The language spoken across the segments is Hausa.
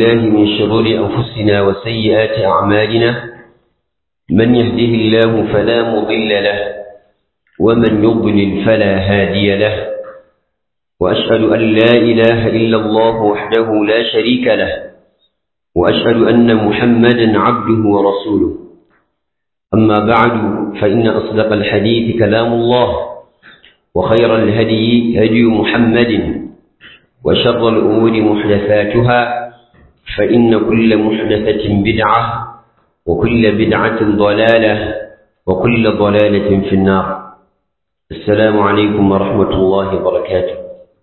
بالله من شرور أنفسنا وسيئات أعمالنا من يهده الله فلا مضل له ومن يضلل فلا هادي له وأشهد أن لا إله إلا الله وحده لا شريك له وأشهد أن محمدا عبده ورسوله أما بعد فإن أصدق الحديث كلام الله وخير الهدي هدي محمد وشر الأمور محدثاتها فإن كل محدثة بدعة وكل بدعة ضلالة وكل ضلالة في النار السلام عليكم ورحمة الله وبركاته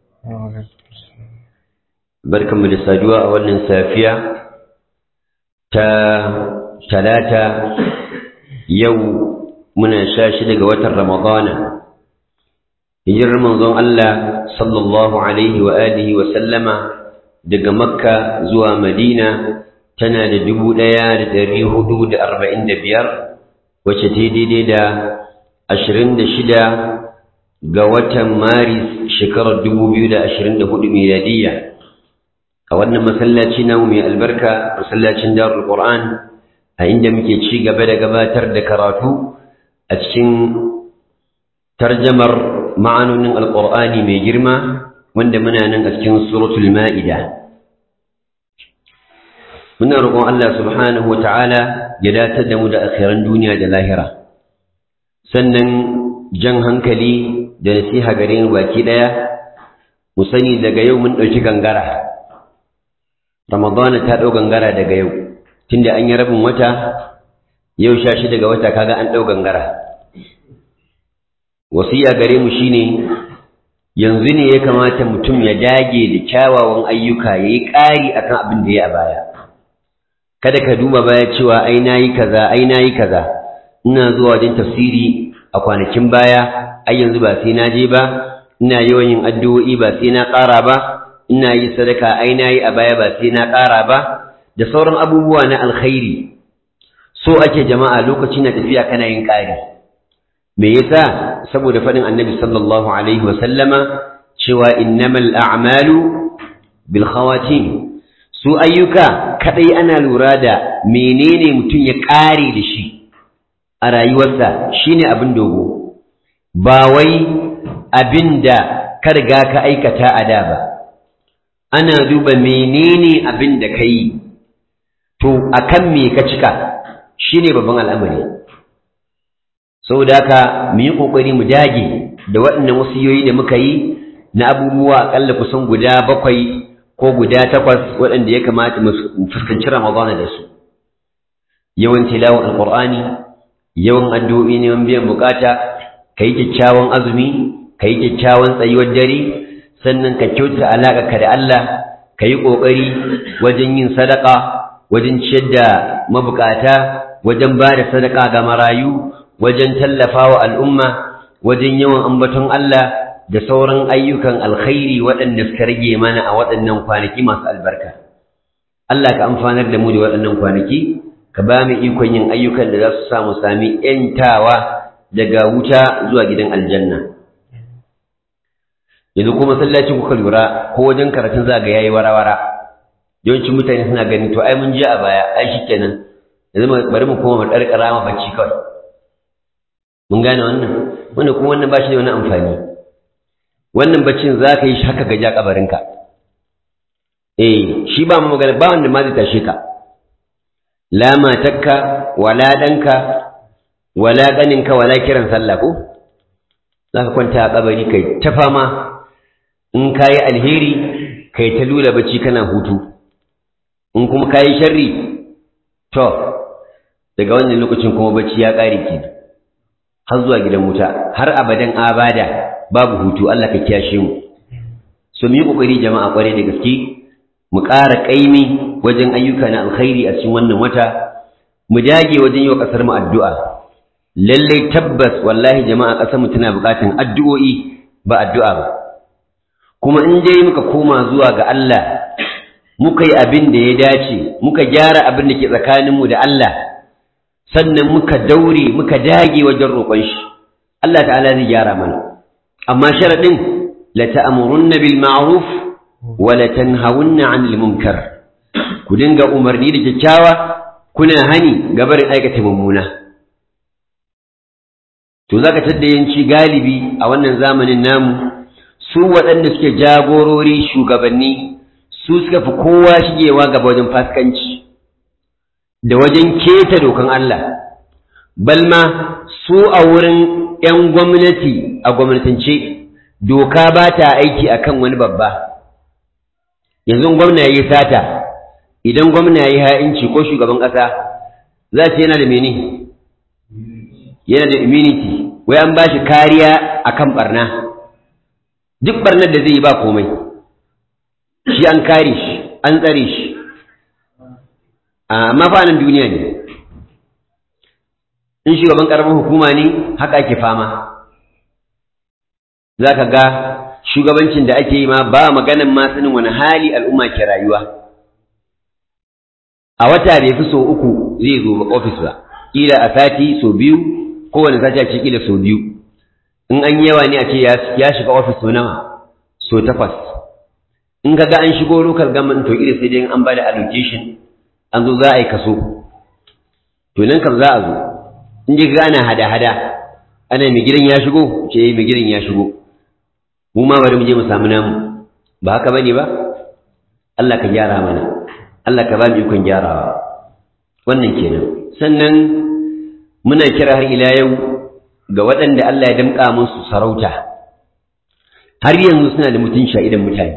بركة من الساجواء والنسافية تا ثلاثة يوم من شاشد قوة رمضان hijirar manzon Allah sallallahu alaihi wa alihi wa sallama daga Makka zuwa Madina tana da dubu ɗaya da ɗari hudu da arba'in da biyar wacce ta daidai da ashirin da shida ga watan Maris shekarar dubu biyu da ashirin da hudu miladiyya a wannan masallaci namu mai albarka masallacin darul Qur'an a inda muke ci gaba da gabatar da karatu a cikin tarjamar ma'anonin alƙur'ani mai girma wanda muna nan a cikin suratul ma'ida muna roƙon Allah subhanahu wata'ala ya datar da mu da akhiran duniya da lahira sannan jan hankali da nasiha gare mu baki ɗaya mu sani daga yau mun ɗauki gangara ramadana ta ɗau gangara daga yau tunda an yi rabin wata yau sha shi daga wata kaga an ɗau gangara wasiya gare mu shine yanzu ne ya kamata mutum ya dage da kyawawan ayyuka yayi ƙari akan abin da ya a baya kada ka duba baya cewa ai nayi kaza ai nayi kaza ina zuwa wajen tafsiri a kwanakin baya ai yanzu ba sai na je ba ina yawan yin addu'o'i ba sai na ƙara ba ina yi sadaka ai nayi a baya ba sai na ƙara ba da sauran abubuwa na alkhairi so ake jama'a lokaci na tafiya kana yin ƙari me yasa saboda fadin annabi sallallahu alaihi wa sallama cewa innamal a'malu bil khawatim su ayyuka kadai ana lura da menene mutum ya kare da shi a rayuwarsa shine abin dogo ba wai abinda ka riga ka aikata a da ba ana duba menene abin da ka yi to akan me ka cika shine babban al'amari saboda haka mu yi ƙoƙari mu dage da waɗannan wasiyoyi da muka yi na abubuwa aƙalla kusan guda bakwai ko guda takwas waɗanda ya kamata mu fuskanci ramadana da su yawan tilawan alƙur'ani yawan addu'o'i neman biyan bukata ka yi kyakkyawan azumi ka yi kyakkyawan tsayuwar dare sannan ka kyautata alaƙa ka da Allah ka yi ƙoƙari wajen yin sadaka wajen ciyar da mabukata wajen ba da sadaka ga marayu wajen tallafa wa al'umma wajen yawan ambaton Allah da sauran ayyukan alkhairi waɗanda suka rage mana a waɗannan kwanaki masu albarka. Allah ka amfanar da mu da waɗannan kwanaki, ka ba mu ikon yin ayyukan da za su samu sami ‘yantawa daga wuta zuwa gidan aljanna. Yanzu kuma masallacin kuka lura ko wajen karatun za ga yayi wara-wara. Yawancin mutane suna ganin to ai mun je a baya, ai shi kenan. Yanzu bari mu koma mu ɗarƙara ma bacci kawai. mun gane wannan wanda kuma wannan ba shi da wani amfani wannan baccin za ka yi shi haka gaji a kabarinka eh shi ba mu magana ba wanda ma zai tashe ka la matakka wala danka wala ganinka wala kiran sallah ko za ka kwanta a kabari kai ta fama in ka yi alheri kai ta lula bacci kana hutu in kuma ka yi sharri to daga wannan lokacin kuma bacci ya ƙare kenan har zuwa gidan wuta har abadan abada babu hutu Allah ka kiyashe mu so mu yi kokari jama'a kware da gaske mu ƙara ƙaimi wajen ayyuka na alkhairi a cikin wannan wata mu dage wajen yi wa ƙasar mu addu'a lalle tabbas wallahi jama'a ƙasar mu tana buƙatan addu'o'i ba addu'a ba kuma in dai muka koma zuwa ga Allah muka yi abin da ya dace muka gyara abin da ke tsakaninmu da Allah sannan muka daure muka dage wajen roƙon shi Allah ta'ala zai gyara mana amma sharadin la ta'murunna bil ma'ruf wa la tanhawunna 'anil munkar ku dinga umarni da kyakkyawa kuna hani ga barin aikata mummuna to zaka tadda yanci galibi a wannan zamanin namu su waɗanda suke jagorori shugabanni su suka fi kowa shigewa gaba wajen fasikanci da wajen keta dokan Allah balma su a wurin 'yan gwamnati a gwamnatance doka ba ta aiki akan wani babba yanzu gwamna ya yi sata idan gwamna ya yi ha'inci ko shugaban ƙasa za ce yana da mene yana da immunity wai an ba shi kariya akan barna duk barnar da zai yi ba komai shi an kare shi an tsare shi amma fa nan duniya ne in shugaban ƙaramin hukuma ne haka ake fama za ka ga shugabancin da ake yi ma ba maganan ma sanin wani hali al'umma ke rayuwa a wata bai fi so uku zai zo ofis ba ƙila a sati so biyu kowane sati a ce ƙila so biyu in an yawa ne a ce ya shiga ofis so nawa so takwas in ka ga an shigo local government to ƙila sai dai an ba da allocation an zo za a yi kaso to nan kam za a zo in ji ga ana hada-hada ana mai gidan ya shigo ce mai gidan ya shigo mu ma bari mu je mu samu namu ba haka bane ba Allah ka gyara mana Allah ka ba mu ikon gyarawa wannan kenan sannan muna kira har ila yau ga waɗanda Allah ya damƙa musu sarauta har yanzu suna da mutunci a idan mutane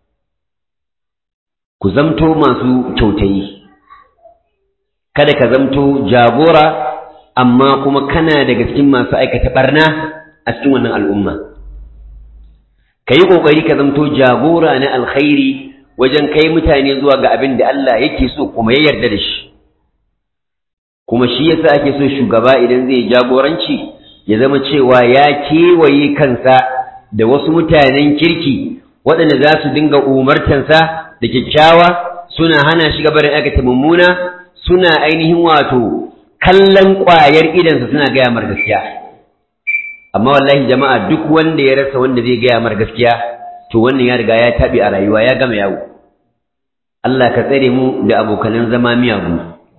ku zamto masu kyautayi kada ka zamto jagora amma kuma kana daga cikin masu aikata barna a cikin wannan al'umma ka yi ƙoƙari ka zamto jagora na alkhairi wajen kai mutane zuwa ga abin da Allah yake so kuma ya yarda da shi kuma shi yasa ake so shugaba idan zai jagoranci ya zama cewa ya kewaye kansa da wasu mutanen kirki waɗanda za su dinga umartansa da kyakkyawa suna hana shi gabarin aikata mummuna suna ainihin wato kallon ƙwayar idansa suna gaya mar gaskiya amma wallahi jama'a duk wanda ya rasa wanda zai gaya mar gaskiya to wannan ya riga ya taɓi a rayuwa ya gama yawo Allah ka tsare mu da abokanan zama miyagu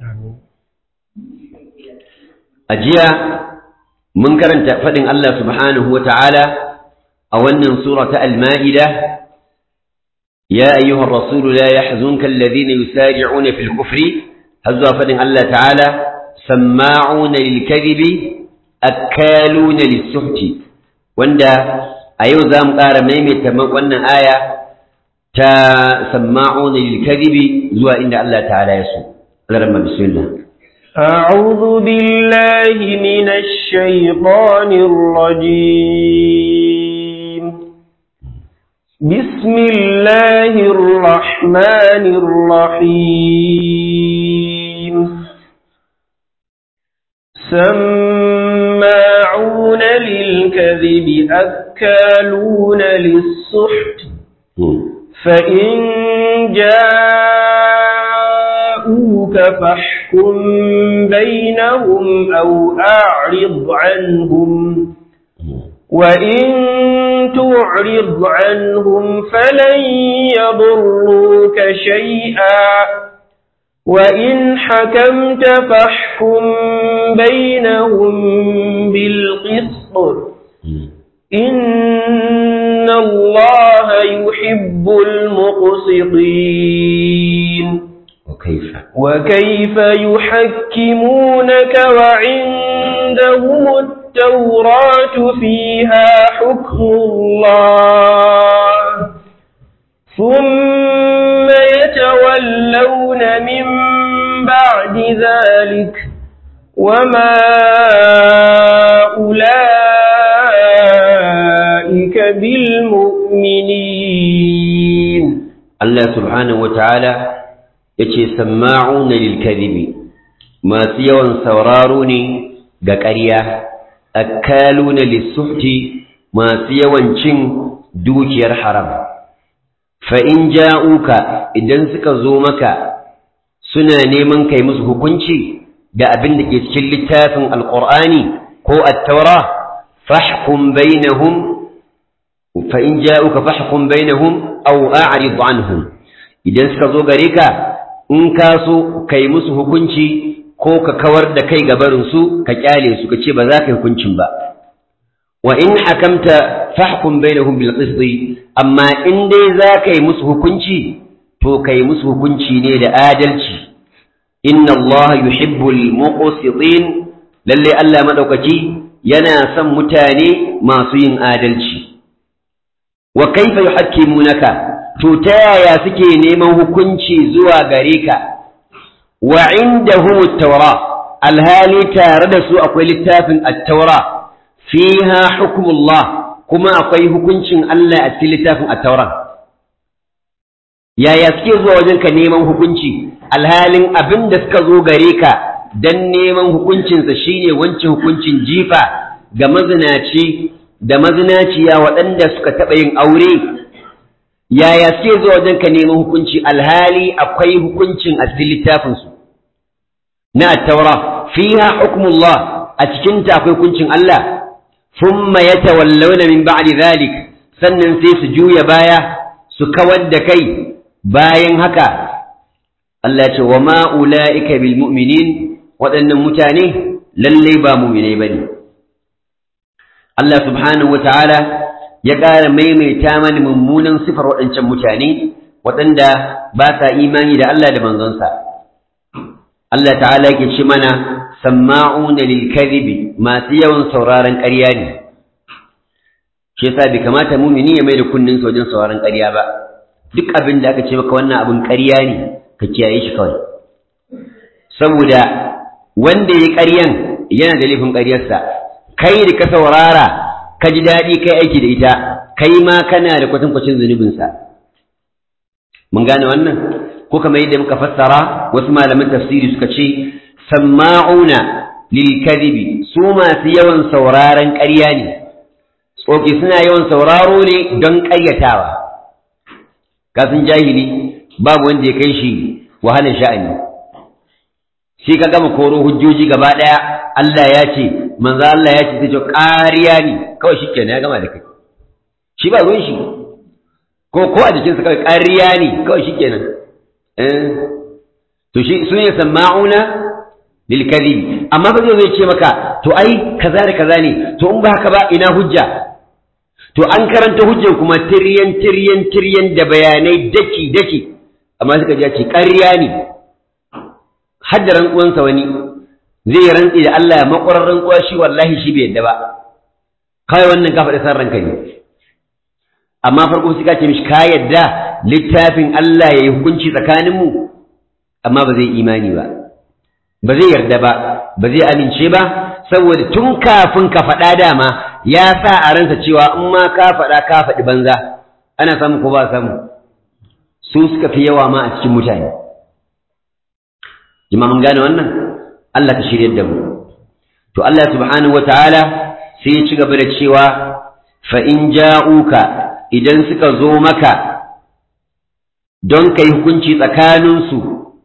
a jiya mun karanta faɗin Allah subhanahu wa ta'ala a wannan sura ta al-ma'ida ya ayyuhar rasulu la yahzunka alladhina yusari'una fil kufri har zuwa faɗin Allah ta'ala samma'una lil kadhibi akaluna lis-suhti wanda a yau za mu ƙara maimaita wannan aya ta samma'una lil kadhibi zuwa inda Allah ta'ala ya so Allah bismillah أعوذ بالله من الشيطان الرجيم بسم الله الرحمن الرحيم سماعون للكذب أكالون للسحت فإن جاءوك فاحكم بينهم أو أعرض عنهم وإن تعرض عنهم فلن يضروك شيئا وإن حكمت فاحكم بينهم بالقسط إن الله يحب المقسطين وكيف وكيف يحكمونك وعندهم التوراة فيها حكم الله ثم يتولون من بعد ذلك وما أولئك بالمؤمنين الله سبحانه وتعالى yace samma'una lil kadhibi masu yawan sauraro ne ga ƙarya akaluna lis-suhti masu yawan cin dukiyar haram fa in ja'uka idan suka zo maka suna neman kai musu hukunci da abin da ke cikin littafin alqur'ani ko at-taura fahkum bainahum fa in ja'uka fahkum bainahum aw a'rid anhum idan suka zo gare ka in ka so kai musu hukunci ko ka kawar da kai gabarinsu ka kyale su ka ce ba za ka yi hukuncin ba wa in hakamta fahkum bainahum bil qist amma in dai za ka yi musu hukunci to ka yi musu hukunci ne da adalci inna Allah yuhibbul muqsitin lalle Allah madaukaki yana son mutane masu yin adalci wa kaifa yuhakkimunaka to ta yaya suke neman hukunci zuwa gare ka wa indahum at-taura alhali tare da su akwai littafin at-taura fiha hukmullah kuma akwai hukuncin Allah a cikin littafin at-taura yaya suke zuwa wajen ka neman hukunci alhalin abin da suka zo gare ka dan neman hukuncinsa shine wancan hukuncin jifa ga mazinaci da mazinaciya waɗanda suka taɓa yin aure yaya suke zuwa wajen ka neman hukunci alhali akwai hukuncin a cikin littafinsu na attaura fiha hukmullah a cikin ta akwai hukuncin Allah thumma yatawallawna min ba'di dhalik sannan sai su juya baya su kawar da kai bayan haka Allah ce wa ma ulaika bil mu'minin waɗannan mutane lallai ba mu'minai bane Allah subhanahu wataala ya ƙara maimaita mani mummunan sifar waɗancan mutane waɗanda ba sa imani da Allah da manzonsa Allah ta'ala yake ce mana samma'una lil kadhibi masu yawan sauraron ƙarya ne shi yasa bai kamata mumini ya mai da kunnin sa wajen sauraron ƙarya ba duk abin da aka ce maka wannan abin ƙarya ne ka kiyaye shi kawai saboda wanda ya ƙaryan yana da laifin ƙaryarsa kai da ka saurara ka ji daɗi kai aiki da ita kai ma kana da kwatankwacin zunubinsa mun gane wannan ko kamar yadda muka fassara wasu malaman tafsiri suka ce samma'una lil kadhibi su masu yawan sauraron ƙarya ne tsoki suna yawan sauraro ne don ƙaryatawa kasan jahili babu wanda ya kai shi wahalar sha'ani shi ka gama koro hujjoji gaba ɗaya Allah ya ce manzo Allah ya ce sai ƙariya ne kawai shi kenan ya gama da kai shi ba ruwan shi ko ko a jikinsa kawai ƙariya ne kawai shi kenan to shi sun yi sama'una lil kadhib amma ba zai ce maka to ai kaza da kaza ne to in ba haka ba ina hujja to an karanta hujjan kuma tiryan tiryan tiryan da bayanai daki daki amma suka ji ce ƙarya ne hadda rantsuwansa wani zai rantsi da Allah ya makwarar rantsuwa shi wallahi shi bai yadda ba kawai wannan ka faɗi san ranka ne amma farko sai ka ce mishi ka yadda littafin Allah ya yi hukunci tsakaninmu amma ba zai imani ba ba zai yarda ba ba zai amince ba saboda tun kafin ka faɗa dama ya sa a ransa cewa in ma ka faɗa ka faɗi banza ana samu ko ba samu su suka fi yawa ma a cikin mutane jama'a mun gane wannan Allah ka shirye da mu to Allah subhanahu wataala sai ya ci gaba da cewa fa in ja'uka idan suka zo maka don kai hukunci tsakaninsu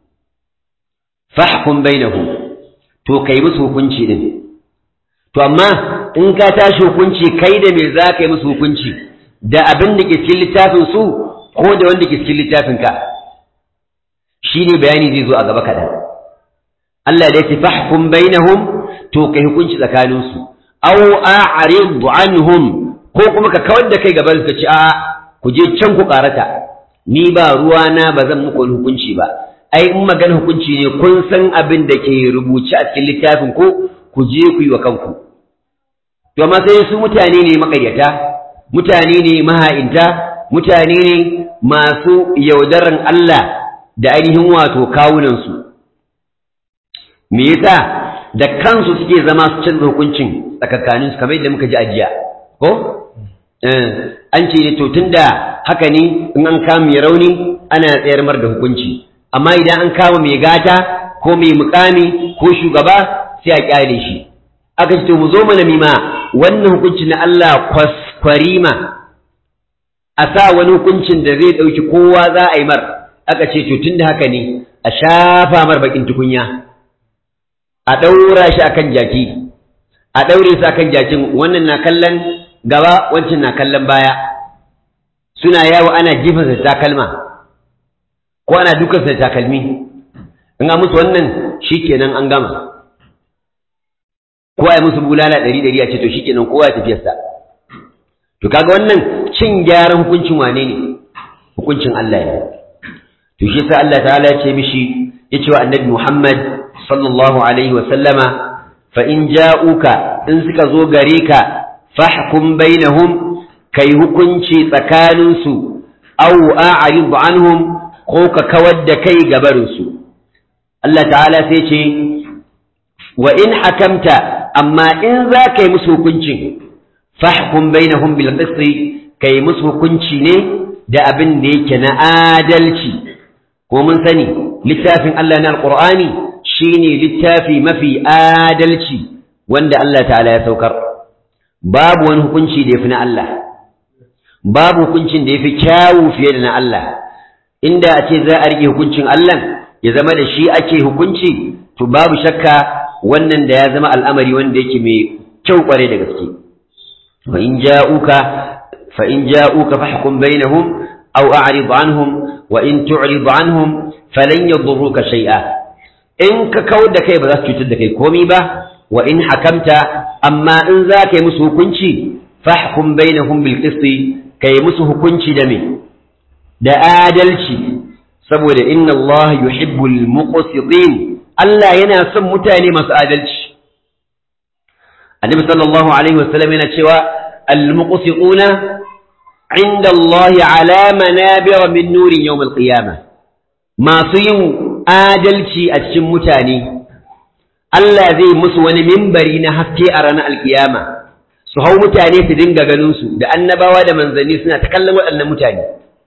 fahkum bainahum to kai musu hukunci din to amma in ka tashi hukunci kai da me za ka yi musu hukunci da abin da ke cikin littafin su ko da wanda ke cikin littafin ka shine bayani zai zo a gaba kaɗan Allah da ya ce fahkum bainahum to kai hukunci tsakanin su aw a'rid anhum ko kuma ka kawar da kai gaban ka ce a ku je can ku karata ni ba ruwa na ba zan muku hukunci ba ai in magana hukunci ne kun san abin da ke rubuce a cikin littafin ku ku je ku yi wa kanku to amma sai su mutane ne makaryata mutane ne maha'inta mutane ne masu yaudaran Allah da ainihin wato kawunansu me yasa da kansu suke zama su canza hukuncin tsakakanin su kamar yadda muka ji ajiya ko an ce ne to tunda haka ne in an kama mai rauni ana tsayar mar da hukunci amma idan an kama mai gata ko mai mukami ko shugaba sai a kyale shi aka ce to mu zo mana mima wannan hukunci na Allah kwaskwarima a sa wani hukuncin da zai ɗauki kowa za a yi mar aka ce to tunda haka ne a shafa mar bakin tukunya a ɗaura shi akan jaki a ɗaure su akan jakin wannan na kallon gaba wancan na kallon baya suna yawo ana jifansa da takalma ko ana dukansa da takalmi in an musu wannan shikenan an gama ko ai musu bulala ɗari ɗari a ce to shikenan kowa ya tafiyarsa to kaga wannan cin gyaran hukuncin wane ne hukuncin Allah ne to shi yasa Allah ta'ala ya ce mishi ya ce wa annabi Muhammad sallallahu alaihi wa sallama fa in ja'uka in suka zo gare ka fahkum bainahum kai hukunci tsakanin su aw a'rid anhum ko ka kawar da kai gabarin su Allah ta'ala sai ce wa in hakamta amma in za ka yi musu hukuncin fahkum bainahum bil qisti kai musu hukunci ne da abin da yake na adalci ko mun sani littafin Allah na alqur'ani shine littafi mafi adalci wanda Allah ta'ala ya saukar babu wani hukunci da yafi na Allah babu hukuncin da yafi kyawu fiye da na Allah inda a ce za a rike hukuncin Allah ya zama da shi ake hukunci to babu shakka wannan da ya zama al'amari wanda yake mai kyau kware da gaske fa in ja'uka fa in ja'uka fahkum bainahum aw a'rid anhum wa in tu'rid anhum falan yadurruka shay'a in ka kawar da kai ba za su cutar da kai komai ba wa in hakamta amma in za ka yi musu hukunci fahkum bainahum bil qisti kai musu hukunci da me da adalci saboda inna Allah yuhibbul muqsitin Allah yana son mutane masu adalci Annabi sallallahu alaihi wasallam yana cewa al-muqsituna inda Allah ala manabir min nurin yawm al-qiyamah masu yin adalci a cikin mutane Allah zai musu wani mimbari na haske a ranar alkiyama su hau mutane su dinga ganin su da annabawa da manzanni suna ta kallon waɗannan mutane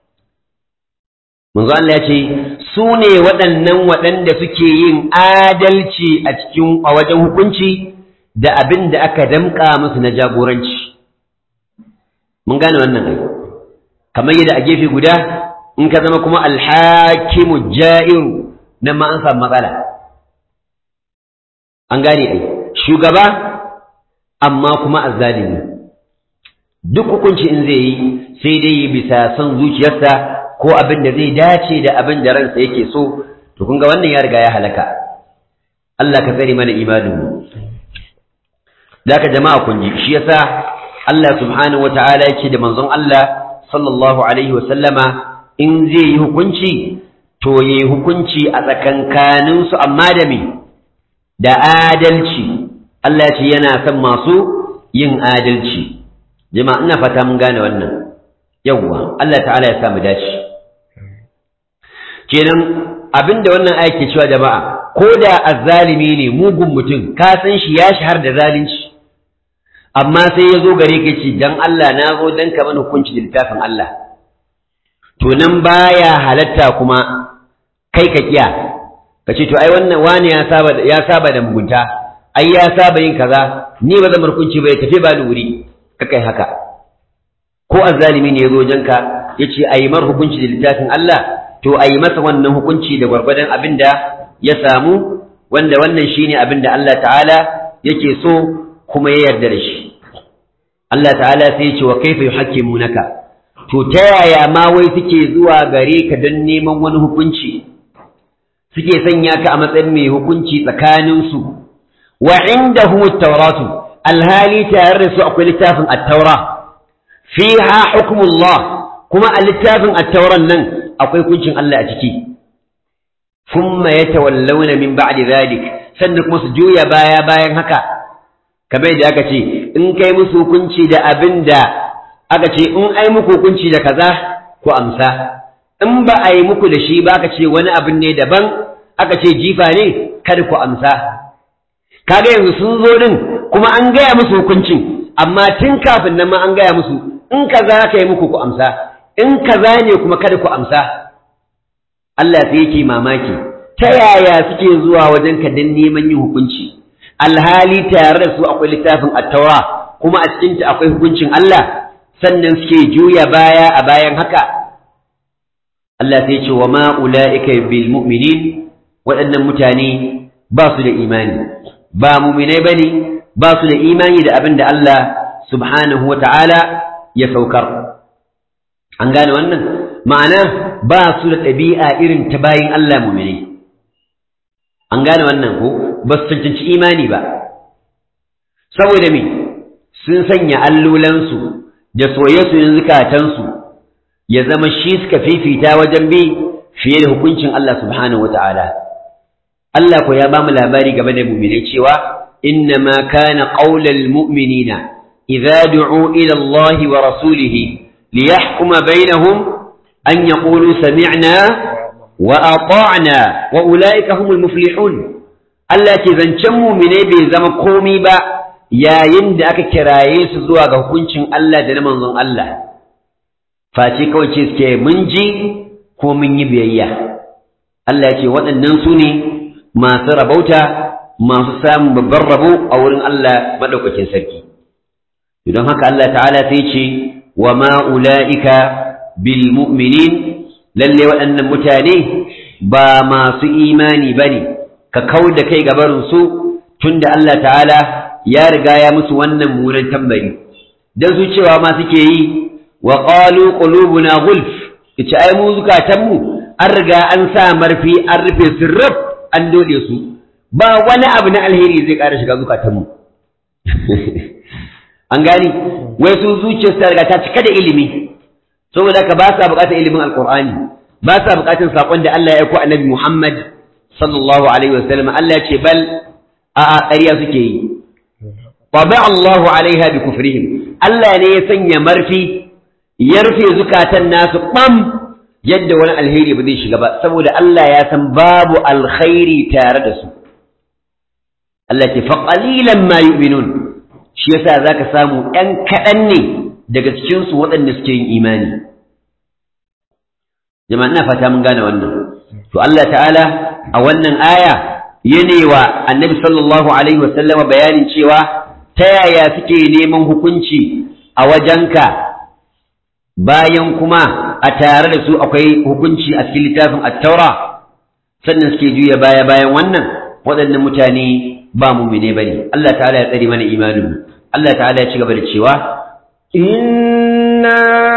manzo Allah ya ce su ne waɗannan waɗanda suke yin adalci a cikin a wajen hukunci da abin da aka damƙa musu na jagoranci mun gane wannan ai kamar yadda a gefe guda in ka zama kuma alhakimu ja'iru nan ma an samu matsala an gane ai shugaba amma kuma azzalimi duk hukunci in zai yi sai dai yi bisa son zuciyarsa ko abin da zai dace da abin da ransa yake so to kun ga wannan ya riga ya halaka Allah ka tsare mana imanin mu ka jama'a kun ji shi yasa Allah subhanahu wataala yake da manzon Allah sallallahu alaihi wa sallama in zai yi hukunci to yayi hukunci a tsakankanin su amma da me da adalci Allah ya ce yana son masu yin adalci jama'a ina fata mun gane wannan yawwa Allah ta'ala ya sa mu dace kenan abinda wannan aya ke cewa jama'a ko da azzalimi ne mugun mutum ka san shi ya shahar da zalunci amma sai ya zo gare ka ce dan Allah na zo dan ka mana hukunci da littafin Allah to nan baya halatta kuma kai ka kiya ka ce to ai wannan wani ya saba ya saba da mugunta ai ya saba yin kaza ni ba zan hukunci ba ya tafi ba ni wuri ka kai haka ko azzalimi ne ya zo wajenka ya ce a yi mar hukunci da littafin Allah to a yi masa wannan hukunci da gwargwadon abin da ya samu wanda wannan shine abin da Allah ta'ala yake so kuma ya yarda da shi Allah ta'ala sai ya ce wa kaifa yuhakkimunaka to ta yaya ma wai suke zuwa gare ka don neman wani hukunci suke sanya ka a matsayin mai hukunci tsakaninsu wa indahu at-tauratu alhali tare da su akwai littafin at-taura fiha hukmullah kuma a littafin at-tauran nan akwai kuncin Allah a ciki thumma yatawallawna min ba'di dhalik sannan kuma su juya baya bayan haka kamar da aka ce in kai musu hukunci da abin da aka ce in ai muku hukunci da kaza ku amsa in ba a yi muku da shi ba aka ce wani abin ne daban aka ce jifa ne kada ku amsa kaga yanzu sun zo din kuma an gaya musu hukuncin amma tun kafin nan ma an gaya musu in kaza ka yi muku ku amsa in kaza ne kuma kada ku amsa Allah sai yake mamaki ta yaya suke zuwa wajen ka dan neman yin hukunci alhali tare da su akwai littafin attaura kuma a cikinta akwai hukuncin Allah sannan suke juya baya a bayan haka Allah sai ce wa ma ula'ika bil mu'minin waɗannan mutane ba su da imani ba mu'minai bane ba su da imani da abin da Allah subhanahu wa ta'ala ya saukar an gane wannan ma'ana ba su da ɗabi'a irin ta bayin Allah mu'minai an gane wannan ko ba su cancanci imani ba saboda me sun sanya allolansu da soye-soyen zukatansu ya zama shi suka fifita wajen bi fiye da hukuncin Allah subhanahu wata'ala Allah ko ya ba mu labari game da mu'minai cewa inna ma kana qaulal mu'minina idza du'u ila Allah wa rasulihi liyahkuma bainahum an yaqulu sami'na wa ata'na wa ulaika humul muflihun Allah ce zancen mu'minai bai zama komi ba yayin da aka kiraye su zuwa ga hukuncin Allah da na manzon Allah face kawai ce suke mun ji ko mun yi biyayya Allah ya ce waɗannan su ne masu rabauta masu samun babban rabo a wurin Allah maɗaukakin sarki don haka Allah ta'ala sai ce wa ma'ula'ika bil mu'minin lalle waɗannan mutane ba masu imani ba ne ka kau da kai gabarinsu tun da Allah ta'ala ya riga ya musu wannan munan tambari don su cewa ma suke yi wa qalu qulubuna gulf kace ai mu zukatanmu an riga an sa marfi an rufe su rab an dole su ba wani abu na alheri zai ƙara shiga zukatanmu an gani wai su zuciyar ta riga ta cika da ilimi saboda ka ba sa buƙatar ilimin alqur'ani ba sa buƙatar sakon da Allah ya aiko annabi Muhammad sallallahu alaihi wasallam Allah ya ce bal a a ƙarya suke yi tabi Allahu alaiha bi kufrihim Allah ne ya sanya marfi ya rufe zukatan nasu ɓam yadda wani alheri ba zai shiga ba saboda Allah ya san babu alkhairi tare da su Allah ce fa qalilan ma yu'minun shi yasa zaka samu ɗan kaɗan ne daga cikin su waɗanda suke yin imani jama'a ina fata mun gane wannan to Allah ta'ala a wannan aya yanewa annabi sallallahu alaihi wasallama bayanin cewa ta yaya suke neman hukunci a wajenka bayan kuma a tare da su akwai hukunci a cikin littafin attaura sannan suke juya baya bayan wannan waɗannan mutane ba mumine bane Allah ta'ala ya tsare mana imanin mu Allah ta'ala ya ci gaba da cewa inna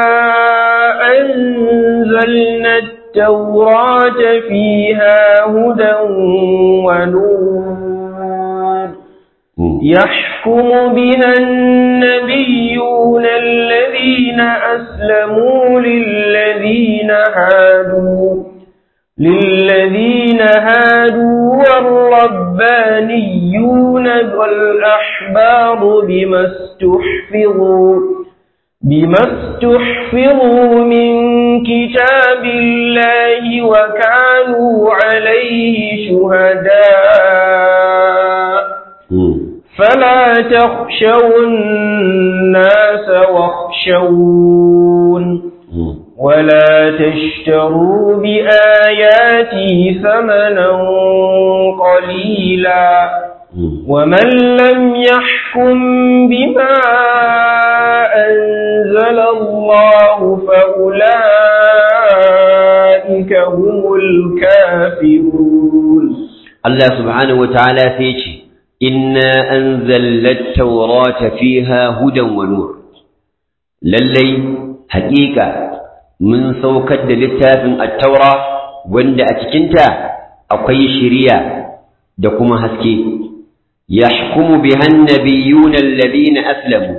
anzalna at-taurata fiha hudan wa nur يحكم بها النبيون الذين أسلموا للذين هادوا للذين هادوا والربانيون والأحبار بما استحفظوا بما استحفظوا من كتاب الله وكانوا عليه شهداء فلا تخشوا الناس واخشون ولا تشتروا بآياتي ثمنا قليلا ومن لم يحكم بما أنزل الله فأولئك هم الكافرون الله سبحانه وتعالى فيشي إنا أنزلنا التوراة فيها هدى ونور للي حقيقة من سوكد للتاف التوراة وند أتكنت أقي شريا دكما هسكي يحكم بها النبيون الذين أسلموا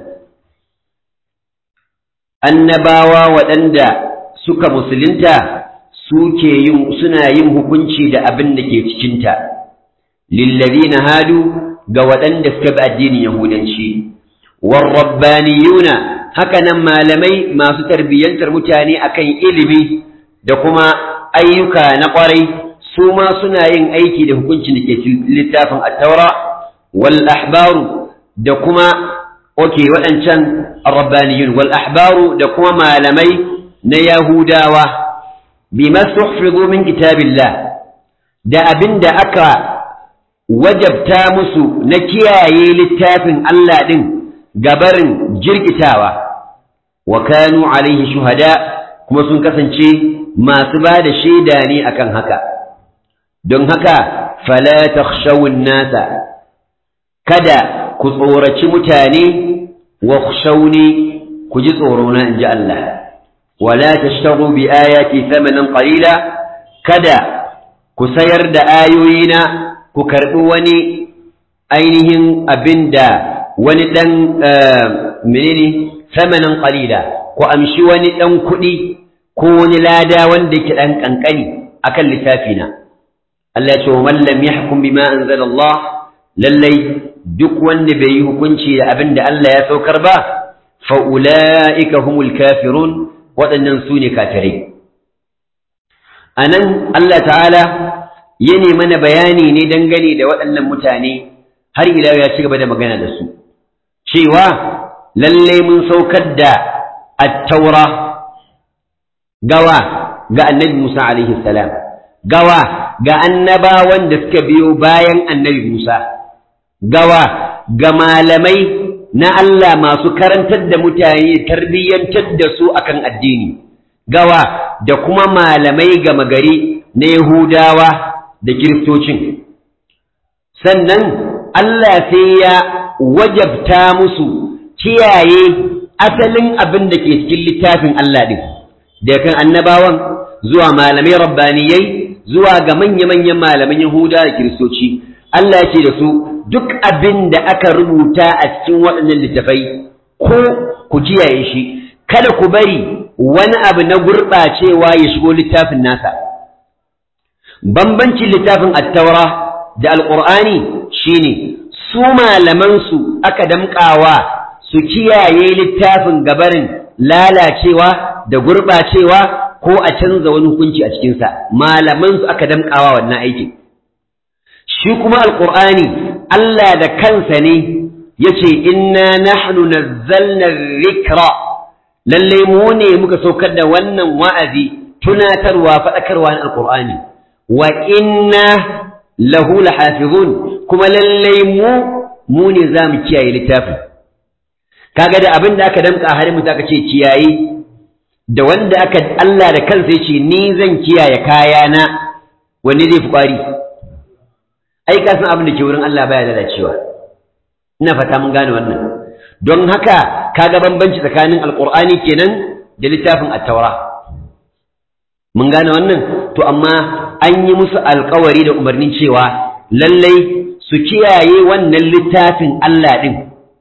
annabawa waɗanda suka musulunta suke yin suna yin hukunci da abin da ke cikinta lillazina hadu ga waɗanda suka bi addinin yahudanci warrabbaniyuna haka nan malamai masu tarbiyyantar mutane akan ilimi da kuma ayyuka na ƙwarai su ma suna yin aiki da hukuncin da ke littafin attaura wal ahbaru da kuma oke waɗancan arrabbaniyun wal ahbaru da kuma malamai na yahudawa bima suhfizu min kitabillah da abin da aka wajabta musu na kiyaye littafin Allah ɗin gabarin jirkitawa wa kanu alaihi shuhada kuma sun kasance masu ba da shaida ne akan haka don haka fala takhshawun nasa kada ku tsoraci mutane wa khshawni ku ji tsorona in ji Allah wala tashtaru bi ayati thamanan qalila kada ku sayar da ayoyina ku karɓi wani ainihin abin da wani ɗan menene samanin ƙalila ku amshi wani ɗan kuɗi ko wani lada wanda yake ɗan ƙanƙani akan littafina Allah ce wa man lam yahkum bima anzalallah lallai duk wanda bai yi hukunci da abin da Allah ya saukar ba fa ulaika humul kafirun waɗannan su ne kafirai anan Allah ta'ala ya ne mana bayani ne dangane da waɗannan mutane har ila ya ci gaba da magana da su cewa lallai mun saukar da at-taura gawa ga annabi Musa alaihi salam gawa ga annabawan da suka biyo bayan annabi Musa gawa ga malamai na Allah masu karantar da mutane tarbiyyantar da su akan addini gawa da kuma malamai gama gari na Yahudawa da Kiristocin sannan Allah sai ya wajabta musu kiyaye asalin abin da ke cikin littafin Allah ɗin da kan annabawan zuwa malamai rabbaniyai zuwa ga manya-manyan malaman Yahuda da Kiristoci Allah ya ce da su duk abin da aka rubuta a cikin waɗannan littafai ko ku kiyaye shi kada ku bari wani abu na gurɓacewa ya shigo littafin nasa bambancin littafin attaura da alƙur'ani shine su malamansu aka damƙawa su kiyaye littafin gabarin lalacewa da gurɓacewa ko a canza wani hukunci a cikinsa malamansu aka damƙawa wannan aikin shi kuma alƙur'ani Allah da kansa ne ya ce inna nahnu nazzalna rikra lalle mu ne muka saukar da wannan wa'azi tunatarwa faɗakarwa na alƙur'ani wa inna lahu lahafizun kuma lalle mu mu ne za mu kiyaye littafin kaga da abin da aka damƙa har mu aka ce kiyaye da wanda aka Allah da kansa ya ce ni zan kiyaye kayana wanne zai fi ƙwari ai ka san abin da ke wurin Allah baya lalacewa ina fata mun gane wannan don haka kaga bambanci tsakanin alqur'ani kenan da littafin at-taura mun gane wannan to amma an yi musu alkawari da umarnin cewa lallai su kiyaye wannan littafin Allah din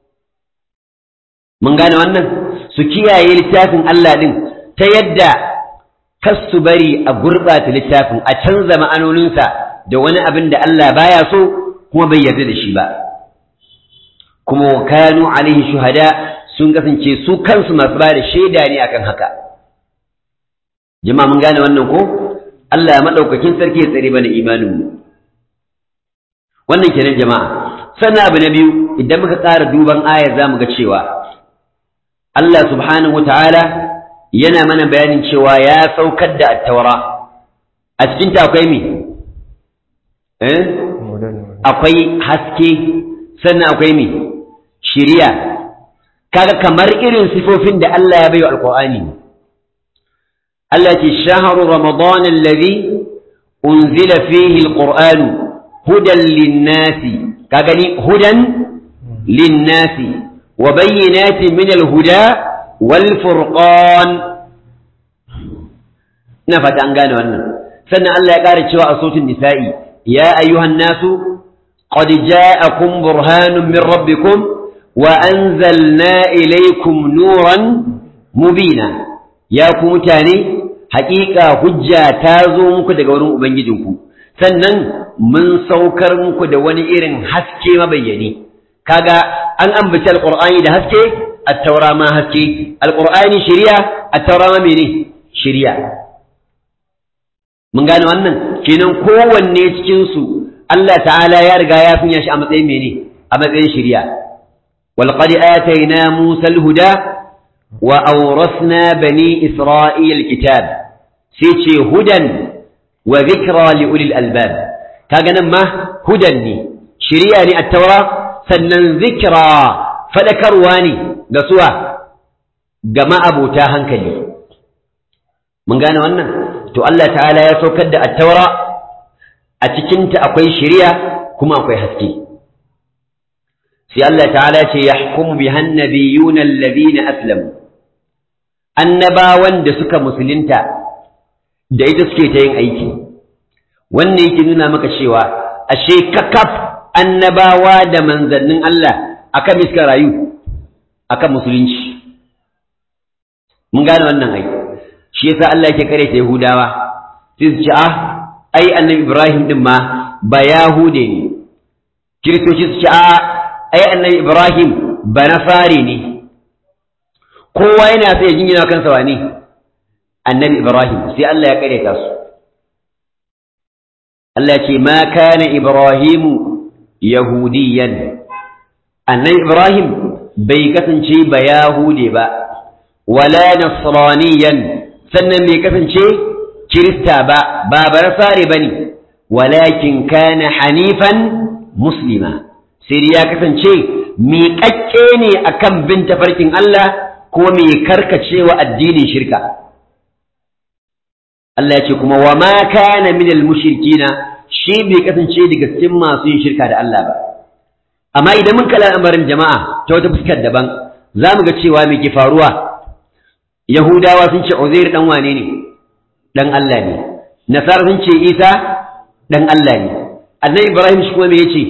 mun gane wannan su kiyaye littafin Allah din ta yadda kas su bari a gurɓata littafin a canza ma'anoninsa da wani abin da Allah baya so kuma bai yarda da shi ba kuma wa kanu alaihi shuhada sun kasance su kansu masu ba da shaida ne akan haka jama'a mun gane wannan ko Allah ya madaukakin sarki ya tsare mana imanin mu wannan kenan jama'a sannan abu na biyu idan muka ƙara duban ayar zamu ga cewa Allah subhanahu wataala yana mana bayanin cewa ya saukar da attaura a cikin ta akwai me eh akwai haske sannan akwai me shiriya kaga kamar irin sifofin da Allah ya bayo alqur'ani Allah ce shahru ramadan alladhi unzila fihi alqur'an hudan lin-nasi kaga ni hudan lin-nasi wa bayyinatin min al-huda wal furqan ina fata an gane wannan sannan Allah ya ƙara cewa a sautin nisa'i ya ayyuhan nasu qad ja'akum burhanun min rabbikum wa anzalna ilaykum nuran mubina ya ku mutane haƙiƙa hujja ta zo muku daga wurin ubangijinku sannan mun saukar muku da wani irin haske mabayyani kaga an ambaci alqur'ani da haske at-taura ma haske alqur'ani shari'a at-taura ma mene shari'a mun gane wannan kenan kowanne cikin su Allah ta'ala ya riga ya sanya shi a matsayin mene a matsayin shari'a wal qad atayna musa al-huda wa awrasna bani isra'ila al-kitab sai ce hudan wa dhikra li ulil albab kaga nan ma hudan ne shari'a ne at-taura sannan zikra fadakarwa ne ga suwa ga ma'abota hankali mun gane wannan to Allah ta'ala ya saukar da attaura a cikinta akwai shari'a kuma akwai haske sai Allah ta'ala ce yahkumu biha annabiyuna alladhina aslamu annabawan da suka musulunta da ita suke ta yin aiki wannan yake nuna maka cewa ashe kakaf annabawa da manzannin Allah akan miska rayu akan musulunci mun gane wannan ai shi yasa Allah yake kare ta Yahudawa sai su ce ah ai annabi Ibrahim din ma ba Yahude ne Kiristoci su ce ah ai annabi Ibrahim ba Nasari ne kowa yana sai ya jingina kansa wani annabi Ibrahim sai Allah ya kare ta su Allah ce ma kana Ibrahimu yahudiyan annabi Ibrahim bai kasance ba Yahude ba wala nasraniyan sannan bai kasance kirista ba ba barasare bane walakin kana hanifan muslima sai ya kasance miƙaƙƙe ne akan bin tafarkin Allah ko mai karkacewa addinin shirka Allah ya ce kuma wa ma kana minal mushrikina shi bai kasance daga cikin masu yin shirka da Allah ba amma idan mun kalla al'amarin jama'a ta wata fuskar daban za mu ga cewa me ke faruwa Yahudawa sun ce Uzair dan wane ne dan Allah ne Nasara sun ce Isa dan Allah ne Annabi Ibrahim shi kuma me yace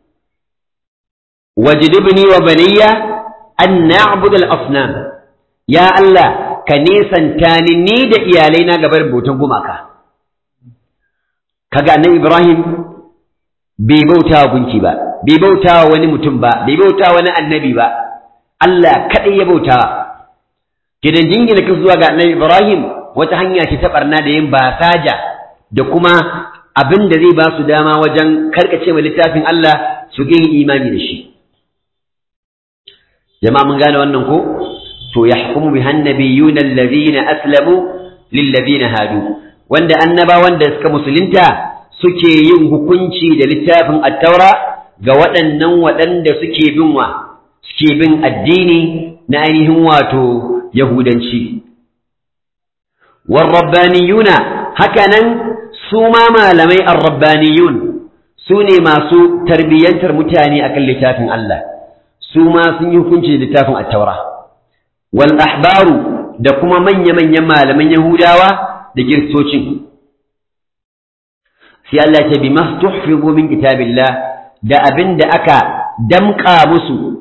wajdibni wa baniya an na'budu al-asnam ya Allah ka nesanta ni ni da iyalai na gabar bautan gumaka kaga Annabi Ibrahim bai bauta wa gunki ba bai bauta wa wani mutum ba bai bauta wa wani annabi ba Allah kadai ya bautawa gidan jingina ka zuwa ga annabi Ibrahim wata hanya ce ta barna da yin basaja da kuma abin da zai ba su dama wajen karkace wa littafin Allah su yin imani da shi jama'a mun gane wannan ko to yahkumu biha annabiyuna allazina aslamu lil ladina hadu wanda annaba wanda suka musulunta suke yin hukunci da littafin at-taura ga waɗannan waɗanda suke bin wa suke bin addini na ainihin wato yahudanci warrabbaniyuna hakanan su ma malamai arrabbaniyun su ne masu tarbiyyantar mutane akan littafin Allah su ma sun yi hukunci da littafin at-taura wal ahbaru da kuma manya-manyan malaman yahudawa da kiristocin sai Allah ce bi mastuhfizu min kitabillah da abin da aka damƙa musu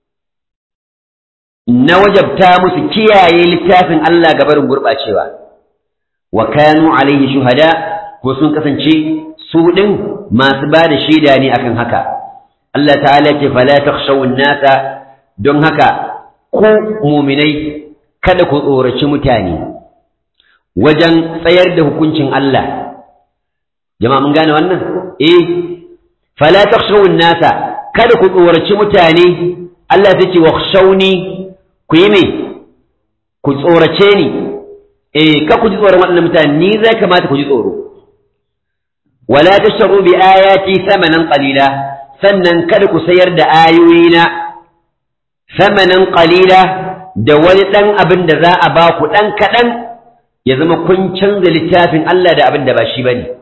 na wajabta musu kiyaye littafin Allah gabarin gurɓacewa wa kanu alaihi shuhada ko sun kasance su ɗin masu ba da shaida ne akan haka Allah ta'ala ce fala takhshawun nasa don haka ku muminai kada ku tsoraci mutane wajen tsayar da hukuncin Allah jama'a mun gane wannan eh fala takhshawun nasa kada ku tsoraci mutane Allah zai ce wakhshawni ku yi me ku tsorace ni eh ka ku ji tsoron waɗannan mutane ni zai kamata ku ji tsoro wala tashtaru bi ayati thamanan qalila sannan kada ku sayar da ayoyina thamanan qalila da wani dan abin da za a ba ku dan kadan ya zama kun canza littafin Allah da abin da ba shi bane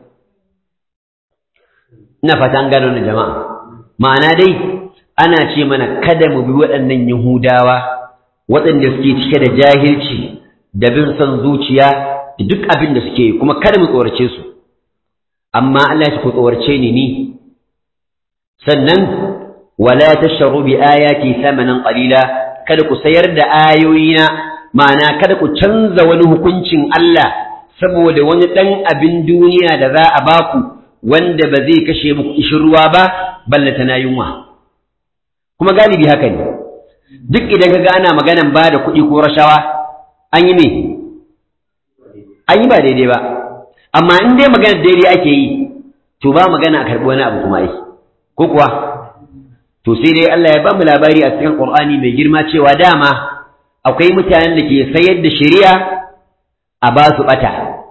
ina fata an gano jama'a ma'ana dai ana ce mana kada mu bi waɗannan yahudawa waɗanda suke cike da jahilci da bin son zuciya da duk abin da suke yi kuma kada mu tsorace su amma Allah ya ku tsorace ni ni sannan wala tashru bi ayati thamanan qalila kada ku sayar da ayoyina ma'ana kada ku canza wani hukuncin Allah saboda wani dan abin duniya da za a baku wanda ba zai kashe muku ishirwa ba ballata na yunwa kuma galibi haka ne duk idan ka ana maganan ba da kuɗi ko rashawa an yi me an yi ba daidai ba amma in dai magana daidai ake yi to ba magana a karɓi wani abu kuma ai ko kuwa to sai dai Allah ya ba mu labari a cikin Qur'ani mai girma cewa dama akwai mutanen da ke sayar da shari'a a ba su bata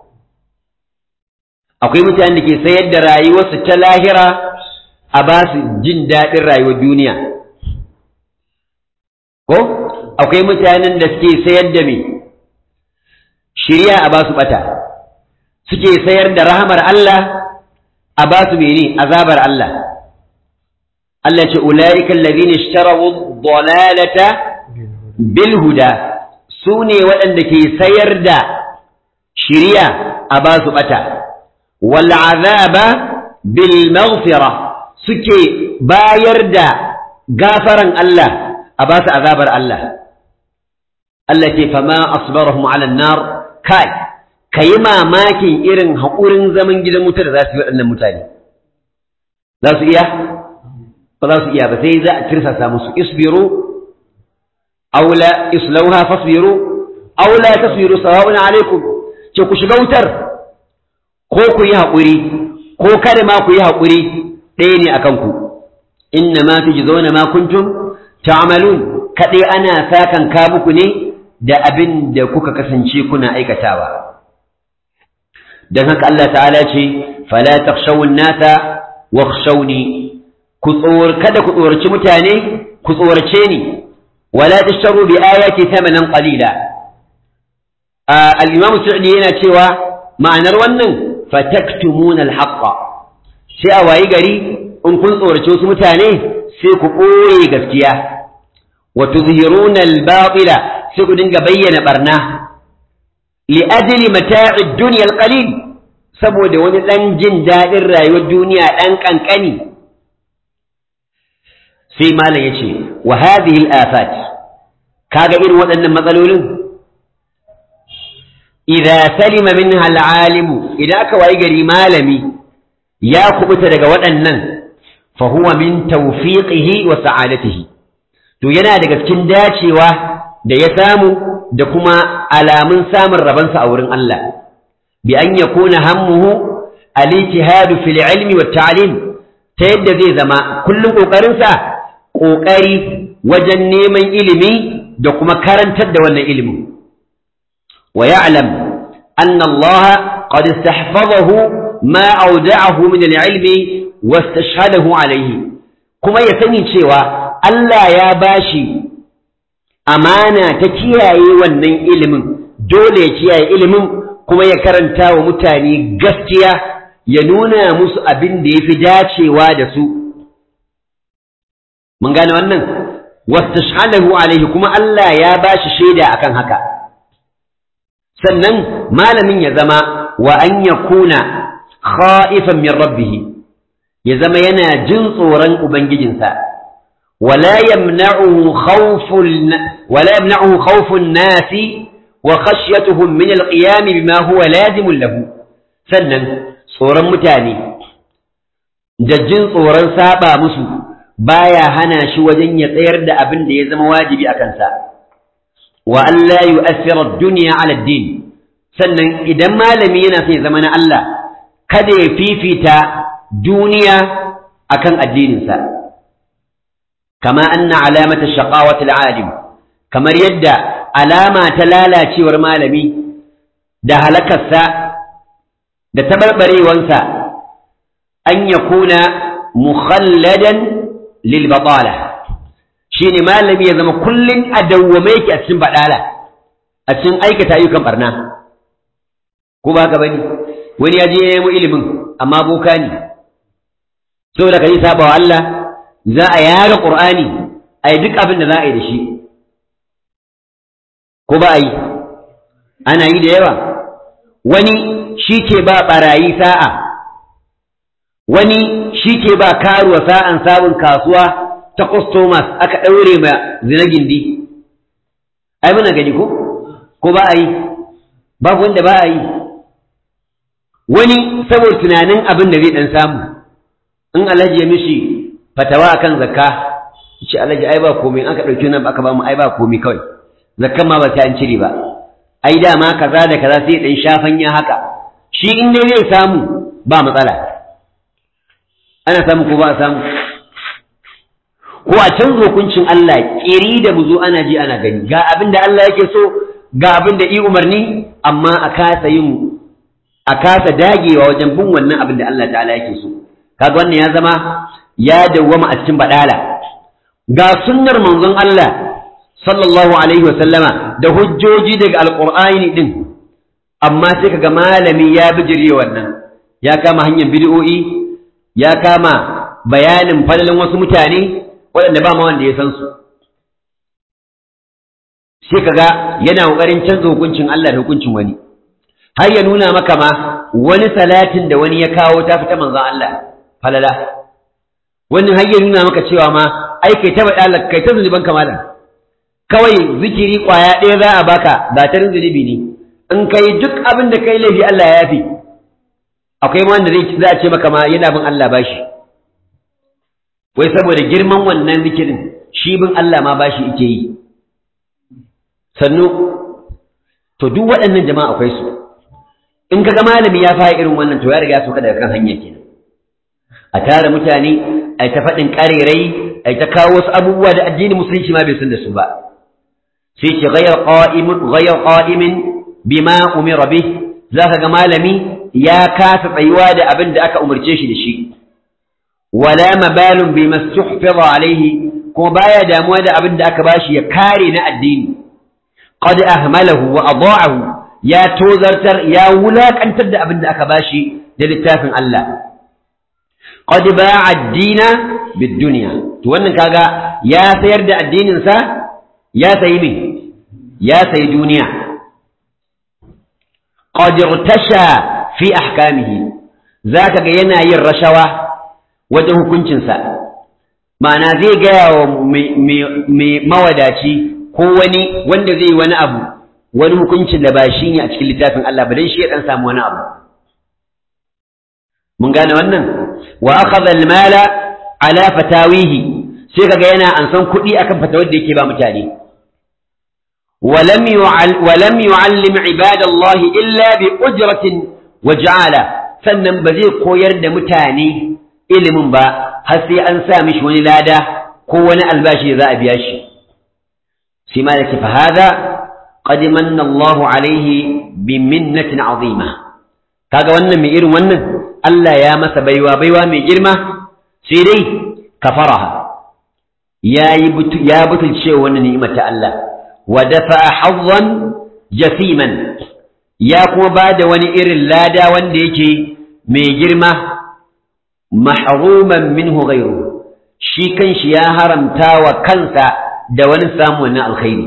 akwai mutanen da ke sayar da rayuwarsu ta lahira a ba su jin daɗin rayuwar duniya ko akwai mutanen da suke sayar da me shirya a basu bata suke sayar da rahamar Allah a basu mene azabar Allah Allah ce ulaika allazina ishtaraw ad-dalalata bil huda sune waɗanda ke sayar da shiriya a basu bata wal azaba bil maghfira suke bayar da gafaran Allah a ba su azabar Allah Allah ce fama asbarahum ala nar kai kayi mamakin irin haƙurin zaman gidan wuta da za su yi waɗannan mutane za su iya ba za su iya ba sai za a tirsasa musu isbiru aula islauha fasbiru aula tasbiru sawa'un alaikum ce ku shiga wutar ko ku yi haƙuri ko kada ma ku yi haƙuri ɗaya ne akan ku inna ma tujzauna ma kuntum ta'malun kaɗai ana sakan ka muku ne da abin da kuka kasance kuna aikatawa dan haka Allah ta'ala ce fala takhshawun nasa wakhshawni ku tsor kada ku tsoraci mutane ku tsorace ni wala tashtaru bi ayati thamanan qalila al-imam Sa'di yana cewa ma'anar wannan fataktumuna al-haqqa sai a wayi gari in kun tsorace wasu mutane sai ku ɓoye gaskiya wa tuzhiruna al-batila sai ku dinga bayyana barna li ajli mata'i dunya al-qalil saboda wani dan jin dadin rayuwar duniya dan kankani sai malam yace wa hadhihi al-afat kaga irin waɗannan matsalolin idza salima minha al-alim idan aka wayi gari malami ya kubuta daga waɗannan fa huwa min tawfiqihi wa sa'adatihi to yana daga cikin dacewa da ya samu da kuma alamun samun rabansa a wurin Allah bi an yakuna hammuhu al-ijtihad fil ilmi wat ta'lim ta yadda zai zama kullum kokarinsa kokari wajen neman ilimi da kuma karantar da wannan ilimin wa ya'lam anna Allah qad istahfazahu ma awda'ahu min al-ilmi wastashhadahu alayhi kuma ya sani cewa Allah ya bashi amana ta kiyaye wannan ilimin dole ya kiyaye ilimin kuma ya karanta wa mutane gaskiya ya nuna musu abin da yafi dacewa da su mun gane wannan wastashhadahu alayhi kuma Allah ya bashi shaida akan haka sannan malamin ya zama wa an yakuna khaifan min rabbih ya zama yana jin tsoron ubangijinsa wala yamna'uhu khawful wala yamna'uhu khawfun nasi wa khashyatuhum min alqiyam bima huwa lazimun lahu sannan tsoron mutane da jin tsoron saba musu baya hana shi wajen ya tsayar da abin da ya zama wajibi a kansa wa an la yu'athira ad-dunya 'ala ad-din sannan idan malami yana son ya zama na Allah kada ya fifita duniya akan addininsa kama anna alamata shaqawati al-alim kamar yadda alama ta lalacewar malami da halakarsa da tabarbarewansa an yakuna mukhalladan lil batala shine malami ya zama kullun a dawwame yake a cikin badala a cikin aikata ayyukan barna ko ba ka bane wani ya je ya nemo ilimin amma boka ne saboda ka yi saba wa Allah za a yaga Qur'ani a yi duk abin da za a yi da shi ko ba a yi ana yi da yawa wani shi ke ba barayi sa'a wani shi ke ba karuwa sa'an sabon kasuwa ta customers aka ɗaure ma zina gindi ai muna gani ko ko ba a yi babu wanda ba a yi wani saboda tunanin abin da zai dan samu in alhaji ya mishi fatawa akan zakka ce alhaji ai ba komai aka dauki nan aka ba mu ai ba komai kawai zakkan ma ba ta an cire ba ai dama kaza da kaza sai dan shafan ya haka shi in dai zai samu ba matsala ana samu ko ba a samu ko a canza hukuncin Allah kiri da mu zo ana ji ana gani ga abin da Allah yake so ga abin da i umarni amma a kasa yin a kasa dagewa wajen bin wannan abin da Allah ta'ala yake so kaga wannan ya zama ya dawwama a cikin badala ga sunnar manzon Allah sallallahu alaihi wa sallama da hujjoji daga alqur'ani din amma sai kaga malami ya bijire wannan ya kama hanyar bid'o'i ya kama bayanin fadalin wasu mutane waɗanda ba ma wanda ya san su sai kaga yana ƙoƙarin canza hukuncin Allah da hukuncin wani har ya nuna maka ma wani salatin da wani ya kawo ta fita manzon Allah falala wannan har ya nuna maka cewa ma ai kai ta bada kai ta zunuban kamalan kawai zikiri kwaya ɗaya za a baka ba ta zunubi ne in kai duk abin da kai laifi Allah ya yafi akwai ma wanda zai za a ce maka ma yana bin Allah bashi wai saboda girman wannan zikirin shi bin Allah ma bashi yake yi sannu to duk waɗannan jama'a akwai su in kaga malami ya fara irin wannan to ya riga so ka daga kan hanya kenan a tara mutane ai ta faɗin ƙarerai ai ta kawo wasu abubuwa da addinin musulunci ma bai san da su ba sai ce ghayr qa'imun ghayr qa'imin bima umira bih zaka ga malami ya kasa tsayuwa da abin da aka umarce shi da shi wala mabalun bima stuhfiza alaihi kuma baya damuwa da abin da aka bashi ya kare na addini qad ahmalahu wa adaahu ya tozartar ya wulakantar da abin da aka bashi da littafin Allah qad ba'a ad-dina bid-dunya to wannan kaga ya sayar da addinin sa ya sayi me ya sayi duniya qad irtasha fi ahkamihi zaka ga yana yin rashawa wajen hukuncin sa ma'ana zai gaya wa mai mawadaci ko wani wanda zai yi wani abu wani hukuncin da ba shi ne a cikin littafin Allah ba dan shi ya dan samu wani abu mun gane wannan wa akhadha al-mala ala fatawihi sai kaga yana ansan kuɗi akan fatawar da yake ba mutane ولم ولم يعلم عباد الله إلا بأجرة وجعالة sannan ba zai koyar da mutane ilimin ba har sai an sa mishi wani lada ko wani albashi da za a biya shi sai ma yake fa hada qad manna Allah alaihi bi minnatin azima kaga wannan mai irin wannan Allah ya masa baiwa baiwa mai girma sai dai kafaraha yayi ya butulce wannan ni'imar ta Allah wa dafa hazzan jasiman ya kuma bada wani irin lada wanda yake mai girma mahruman minhu ghayru shi kanshi ya haramta wa kansa da wani samu wannan alkhairi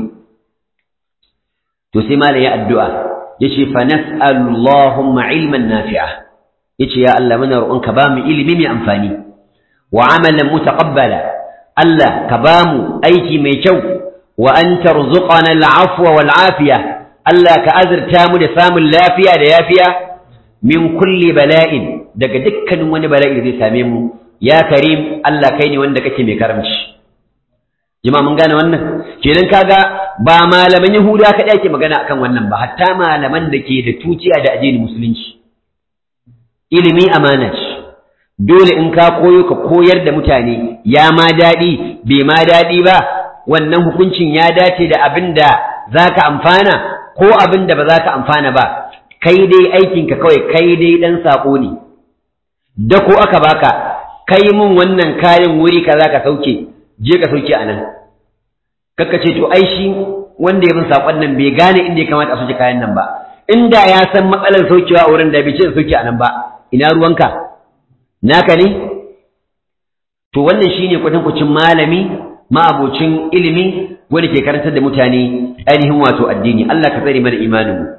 to sai malai ya addu'a yace fa nas'alu Allahumma ilman nafi'a yace ya Allah muna roƙonka ba mu ilimi mai amfani wa amalan mutaqabbala Allah ka ba mu aiki mai kyau wa an tarzuqana al'afwa wal afiya Allah ka azurta mu da samun lafiya da yafiya min kulli bala'in daga dukkanin wani bala'i da zai same mu ya karim Allah kai ne wanda kake mai karamci jama'a mun gane wannan kenan kaga ba malaman yahuda kaɗai ake magana akan wannan ba hatta malaman da ke da tuciya da addinin musulunci ilimi amana ce dole in ka koyo ka koyar da mutane ya ma daɗi bai ma daɗi ba wannan hukuncin ya dace da abin da za ka amfana ko abin da ba za ka amfana ba kai dai aikinka kawai kai dai ɗan saƙo ne da ko aka baka kai mun wannan kayan wuri ka za ka sauke je ka sauke a nan kakka ce to ai shi wanda ya bin saƙon nan bai gane inda ya kamata a sauke kayan nan ba inda ya san matsalar saukewa a wurin da bai ce sauke a nan ba ina ruwanka naka ne to wannan shine kwatankwacin malami ma'abocin ilimi wanda ke karantar da mutane ainihin wato addini Allah ka tsare mana imanin mu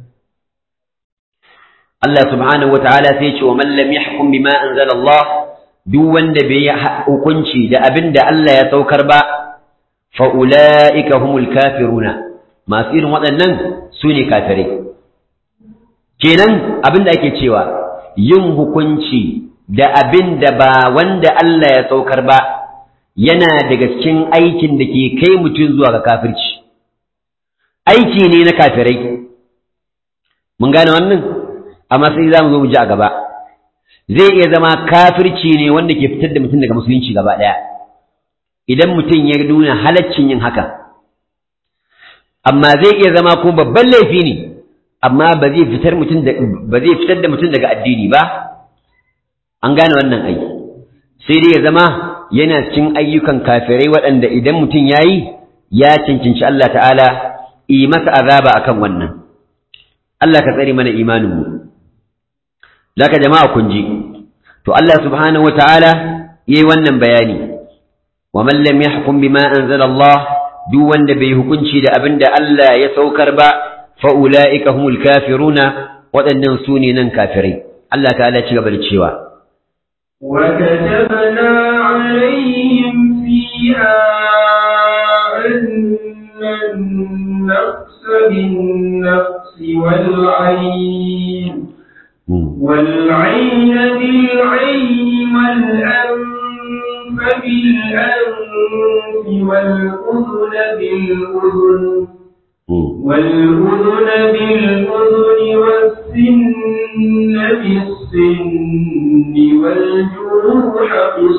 Allah subhanahu wataala sai ya ce wa man lam yahkum bima anzala Allah duk wanda bai yi hukunci da abin da Allah ya saukar ba fa ulaika humul kafiruna masu irin waɗannan su ne kafirai kenan abin da ake cewa yin hukunci da abin da ba wanda Allah ya saukar ba yana daga cikin aikin da ke kai mutum zuwa ga kafirci aiki ne na kafirai mun gane wannan amma sai za mu zo mu ji a gaba zai iya zama kafirci ne wanda ke fitar da mutum daga musulunci gaba ɗaya idan mutum ya nuna halaccin yin haka amma zai iya zama kuma babban laifi ne amma ba zai fitar mutum da ba zai fitar da mutum daga addini ba an gane wannan aiki sai dai ya zama yana cikin ayyukan kafirai waɗanda idan mutum ya yi ya cancanci Allah ta'ala yi masa azaba akan wannan Allah ka tsare mana imaninmu zaka jama'a kun ji to Allah subhanahu wa ta'ala yayi wannan bayani wa man lam yahkum bima anzala Allah duk wanda bai hukunci da abin da Allah ya saukar ba fa ulaika humul kafiruna waɗannan su ne nan kafirai Allah ta'ala ci gaba da cewa وكتبنا عليهم فيها أن النفس بالنفس والعين والعين بالعين والأنف بالأنف والأذن بالأذن والأذن بالأذن والسن بالسن والجروح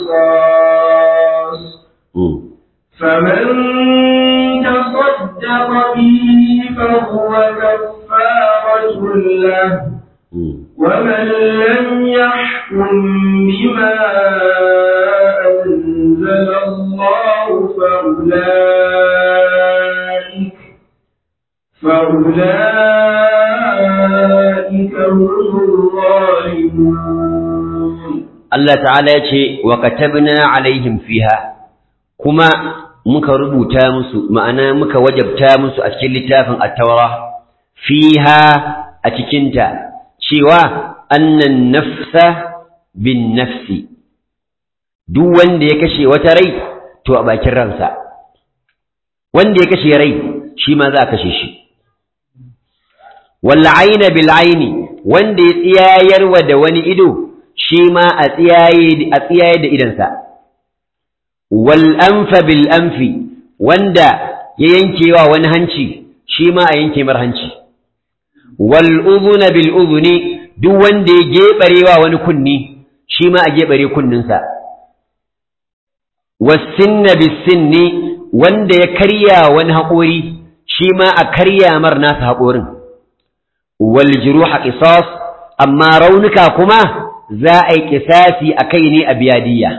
قصاص فمن تصدق به فهو كفارة له ومن لم يحكم بما أنزل الله فأولئك فأولئك هم الظالمون Allah ta'ala ya ce wa katabna alaihim fiha kuma muka rubuta musu ma'ana muka wajabta musu a cikin littafin at-taura fiha a cikinta cewa annan nafsa bin nafsi duk wanda ya kashe wata rai to a bakin ransa wanda ya kashe rai shi ma za a kashe shi wal aina bil aini wanda ya tsiyayarwa da wani ido shi ma a tsiyaye a tsiyaye da idansa wal anfa bil anfi wanda ya yankewa wani hanci shi ma a yanke mar hanci wal udhuna bil udhuni duk wanda ya gebarewa wani kunni shi ma a gebare kunninsa was sinna bis sinni wanda ya karya wani haƙori shi ma a karya mar nasa haƙorin wal juruha qisas amma raunuka kuma za a yi kisasi a kai ne a biyadiyya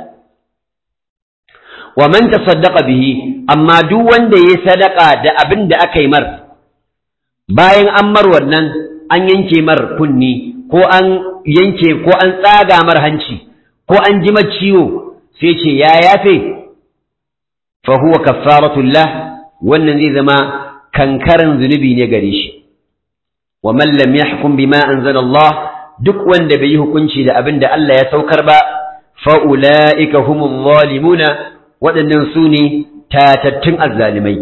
wa man tasaddaqa bihi amma duk wanda yayi sadaka da abin da aka yi mar bayan an mar wannan an yanke mar kunni ko an yanke ko an tsaga mar hanci ko an ji ciwo sai ce ya yafe fa huwa kaffaratul lah wannan zai zama kankaran zunubi ne gare shi wa man lam yahkum bima anzala Allah duk wanda bai yi hukunci da abin da Allah ya saukar ba fa ulaika humul zalimuna waɗannan su ne tatattun azzalimai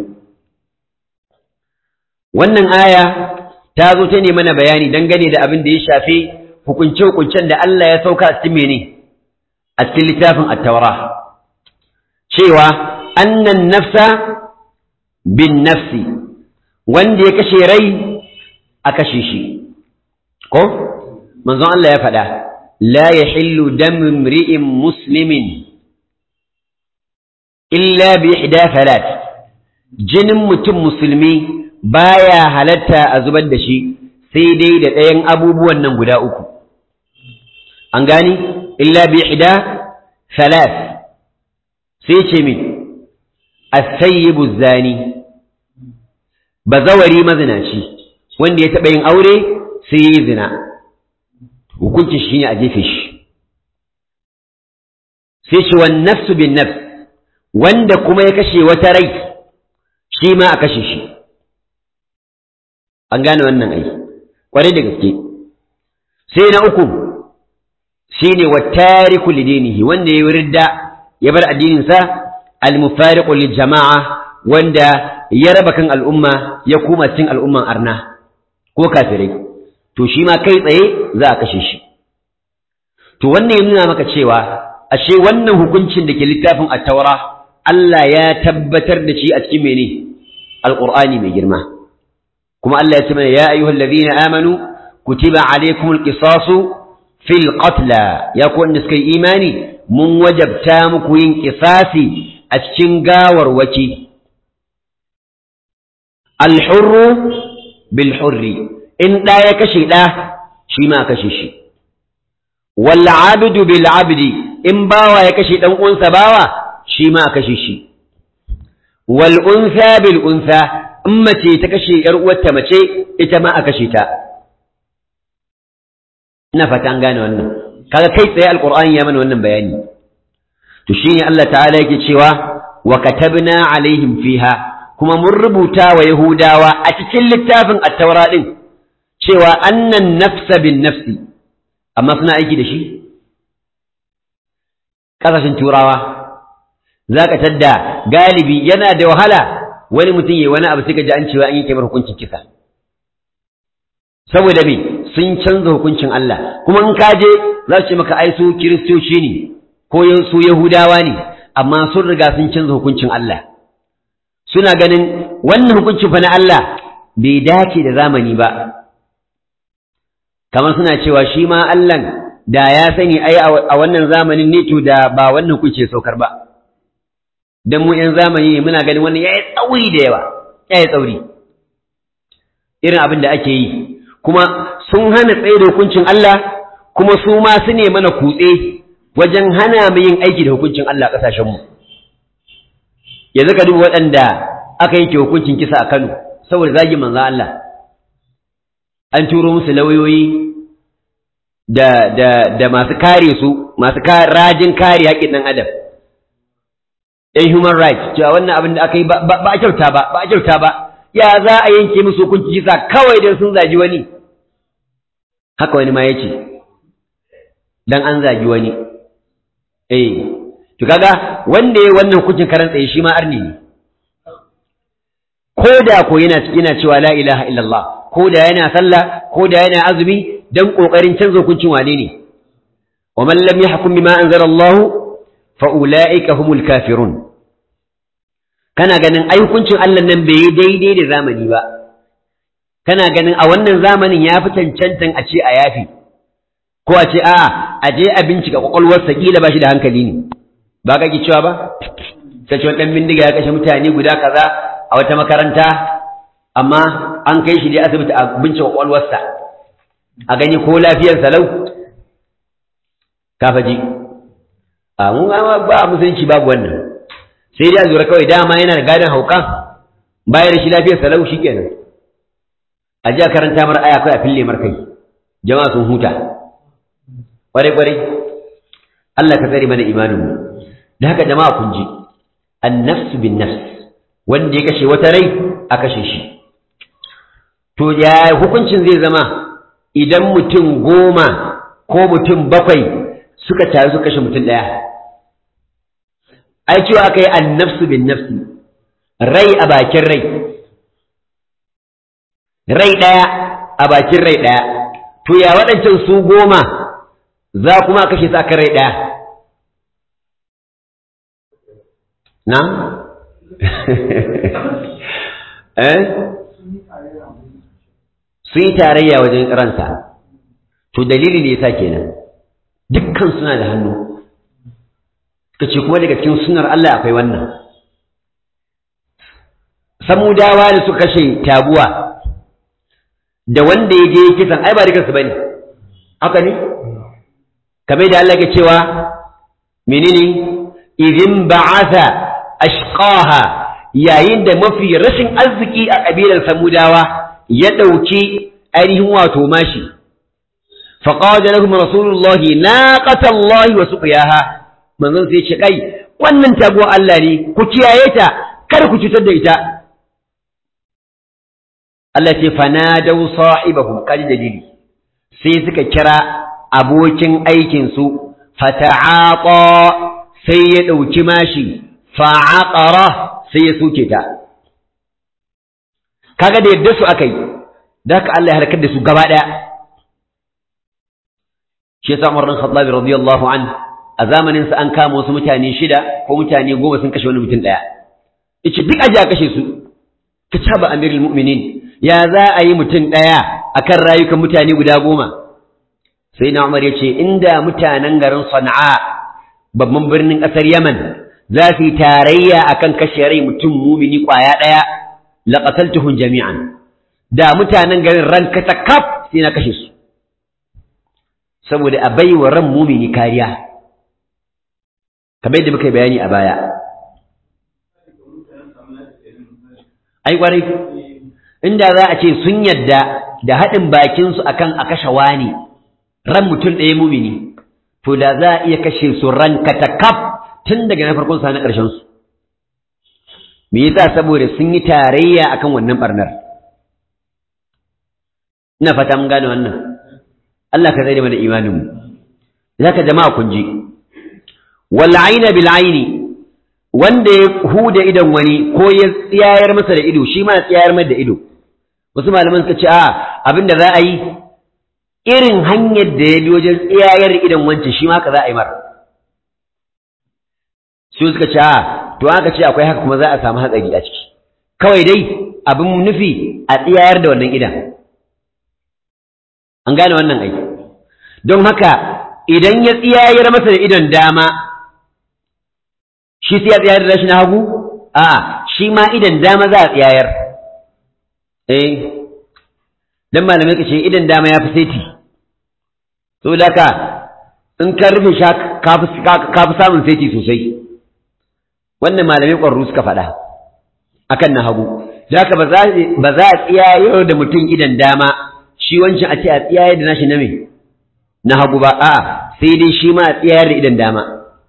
wannan aya ta zo ta ne mana bayani dangane da abin da ya shafi hukunce-hukuncen da Allah ya sauka a cikin mene a cikin littafin at-taura cewa annan nafsa bin nafsi wanda ya kashe rai a kashe shi ko manzon Allah ya faɗa la yahillu damu imri'in muslimin illa bi ihda thalat jinin mutum musulmi baya halatta a zubar da shi sai dai da ɗayan abubuwan nan guda uku an gani illa bi ihda thalat sai ce min as-sayyibu zani bazawari mazinaci wanda ya taɓa yin aure sai yi zina hukuncin shi ne a jefe shi sai ce wan nafsu bin nafs wanda kuma ya kashe wata rai shi ma a kashe shi an gane wannan ai kwarai da gaske sai na uku shine wattariku lidinihi wanda ya ridda ya bar addininsa al-mufariqu lil jama'a wanda ya raba kan al'umma ya kuma cin al'umman arna ko kafirai to shi ma kai tsaye za a kashe shi to wannan ya nuna maka cewa ashe wannan hukuncin da ke littafin at-taura Allah ya tabbatar da shi a cikin mene alqur'ani mai girma kuma Allah ya ce mana ya ayyuhal ladina amanu kutiba alaykumul qisasu fil qatla ya ku wanda suka yi imani mun wajabta muku yin qisasi a cikin gawarwaki al-hurru bil hurri in da ya kashe da shi ma kashe shi wal abdu bil abdi in bawa ya kashe dan uwansa bawa shi ma kashe shi wal unsa bil unsa in mace ta kashe ‘yar uwarta mace ita ma a kashe ta. Ina fata an gane wannan, kaga kai tsaye Alƙur'ani ya mana wannan bayani. To shi ne Allah ta'ala yake cewa, wa katabna alaihim fiha kuma mun rubuta wa Yahudawa a cikin littafin attaura ɗin cewa annan nafsa bin nafsi, amma suna aiki da shi? ƙasashen turawa za ka tadda galibi yana da wahala wani mutum ya wani abu sai ka ji an cewa an yi kamar hukuncin kisa saboda me sun canza hukuncin Allah kuma in ka je za su ce maka ai su kiristoci ne ko su yahudawa ne amma sun riga sun canza hukuncin Allah suna ganin wannan hukuncin fa na Allah bai dace da zamani ba kamar suna cewa shi ma Allah da ya sani ai a wannan zamanin ne to da ba wannan hukunci saukar ba dan mu yan zamani ne muna ganin wannan yayi tsauri da yawa yayi tsauri irin abin da ake yi kuma sun hana tsaye da hukuncin Allah kuma su ma su ne mana kutse wajen hana mu yin aiki da hukuncin Allah a ƙasashenmu yanzu ka duba waɗanda aka yanke hukuncin kisa a Kano saboda zagi manzan Allah an turo musu lauyoyi da da da masu kare su masu rajin kare haƙƙin ɗan adam ɗan human rights cewa wannan abin da aka yi ba a kyauta ba ba a kyauta ba ya za a yanke musu hukuncin kisa kawai don sun zagi wani haka wani ma ya ce dan an zagi wani eh to kaga wanda yayi wannan hukuncin karan tsaye shi ma arni ne ko da ko yana yana cewa la ilaha illallah ko da yana sallah ko da yana azumi dan kokarin canza hukuncin wane ne wa man lam yahkum bima anzala Allah fa ulaika humul kafirun kana ganin ai hukuncin Allah nan bai yi daidai da zamani ba kana ganin a wannan zamanin ya fi cancantan a ce a yafi ko a ce a'a a je a bincika kwakwalwarsa kila ba shi da hankali ne ba ka ki cewa ba sai cewa dan bindiga ya kashe mutane guda kaza a wata makaranta amma an kai shi dai asibiti a bincika kwakwalwarsa a gani ko lafiyar salau ka faji a mun ba musulunci babu wannan sai dai a zura kawai dama yana da gadon hauka bayar da shi lafiyar salau shikenan a ji a karanta mar aya kawai a fille mar kai jama'a sun huta kwarai-kwarai Allah ka tsare mana imaninmu da haka jama'a kun ji annafsu bin nafs wanda ya kashe wata rai a kashe shi to ya hukuncin zai zama idan mutum goma ko mutum bakwai suka taru su kashe mutum ɗaya ai cewa aka yi annafsu bin nafsi rai a bakin rai rai ɗaya a bakin rai ɗaya to ya waɗancan su goma za kuma kashe su aka rai ɗaya na? eh? sun yi tarayya wajen ransa to dalili ne yasa kenan dukkan suna da hannu kace kuma daga cikin sunar Allah akwai wannan samudawa da suka kashe tabuwa da wanda ya je kisan ai ba dukansu bane haka ne kamar da Allah ke cewa menene idin ba'atha ashqaha yayin da mafi rashin arziki a kabilar samudawa ya dauki ainihin wato mashi faqala lahum rasulullahi naqatallahi wa suqiyaha manzon sai ce kai wannan taguwa Allah ne ku kiyaye ta kar ku cutar da ita Allah ce fanadau sahibahum kaji dalili sai suka kira abokin aikinsu fata'aqa sai ya ɗauki mashi fa'aqara sai ya suke ta kaga da yadda su aka yi da haka Allah ya halakar da su gaba ɗaya shi yasa Umar bin Khattab radiyallahu an a zamanin sa an kama wasu mutane shida ko mutane goma sun kashe wani mutum ɗaya yace duk aje a kashe su ka taba amirul mu'minin ya za a yi mutum ɗaya akan rayukan mutane guda goma sai na umar ya ce inda mutanen garin sana'a babban birnin ƙasar yaman za su yi tarayya akan kashe rai mutum mumini ƙwaya ɗaya laƙasaltuhun jami'an da mutanen garin ran kata kaf sai na kashe su saboda a bai wa ran mumini kariya kamar yadda muka yi bayani a baya ai kwarai inda za a ce sun yadda da haɗin bakinsu akan a kashe wani ran mutum ɗaya mumini to da za a iya kashe su ran katakaf tun daga na farkon sa na ƙarshen su me yasa saboda sun yi tarayya akan wannan barnar ina fata mun gane wannan Allah ka tsare mana imanin mu zaka jama'a kun ji wal aina bil aini wanda ya huda idon wani ko ya tsiyayar masa da ido shi ma ya tsiyayar masa da ido wasu malaman suka ce a abin da za a yi irin hanyar da ya bi wajen tsiyayar idon wancan shi ma ka za a yi mar su suka ce a to aka ce akwai haka kuma za a samu hatsari a ciki kawai dai abin nufi a tsiyayar da wannan idan an gane wannan aiki don haka idan ya tsiyayar masa da idon dama shi sai ya tsayar da shi na hagu a shi ma idan dama za a tsayar eh dan malamai ka ce idan dama ya fi saiti saboda haka in ka rufe sha ka fi samun saiti sosai wannan malamai ƙwarru suka faɗa akan na hagu da haka ba za a tsayar da mutum idan dama shi wancan a ce a tsayar da nashi na me na hagu ba a sai dai shi ma a tsayar da idan dama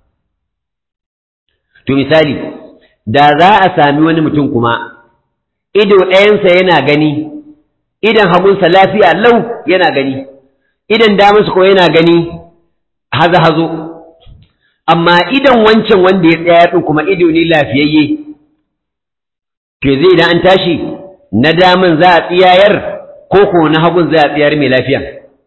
To misali, da za a sami wani mutum kuma, ido ɗayansa yana gani, idan hagunsa lafiya lau yana gani, idan damansa ko yana gani haza-hazo, amma idan wancan wanda ya tsaya ɗin kuma ido ne lafiyayye, ke zai idan an tashi, na daman za a tsiyayar ko ko na hagun za a tsiyar mai lafiya.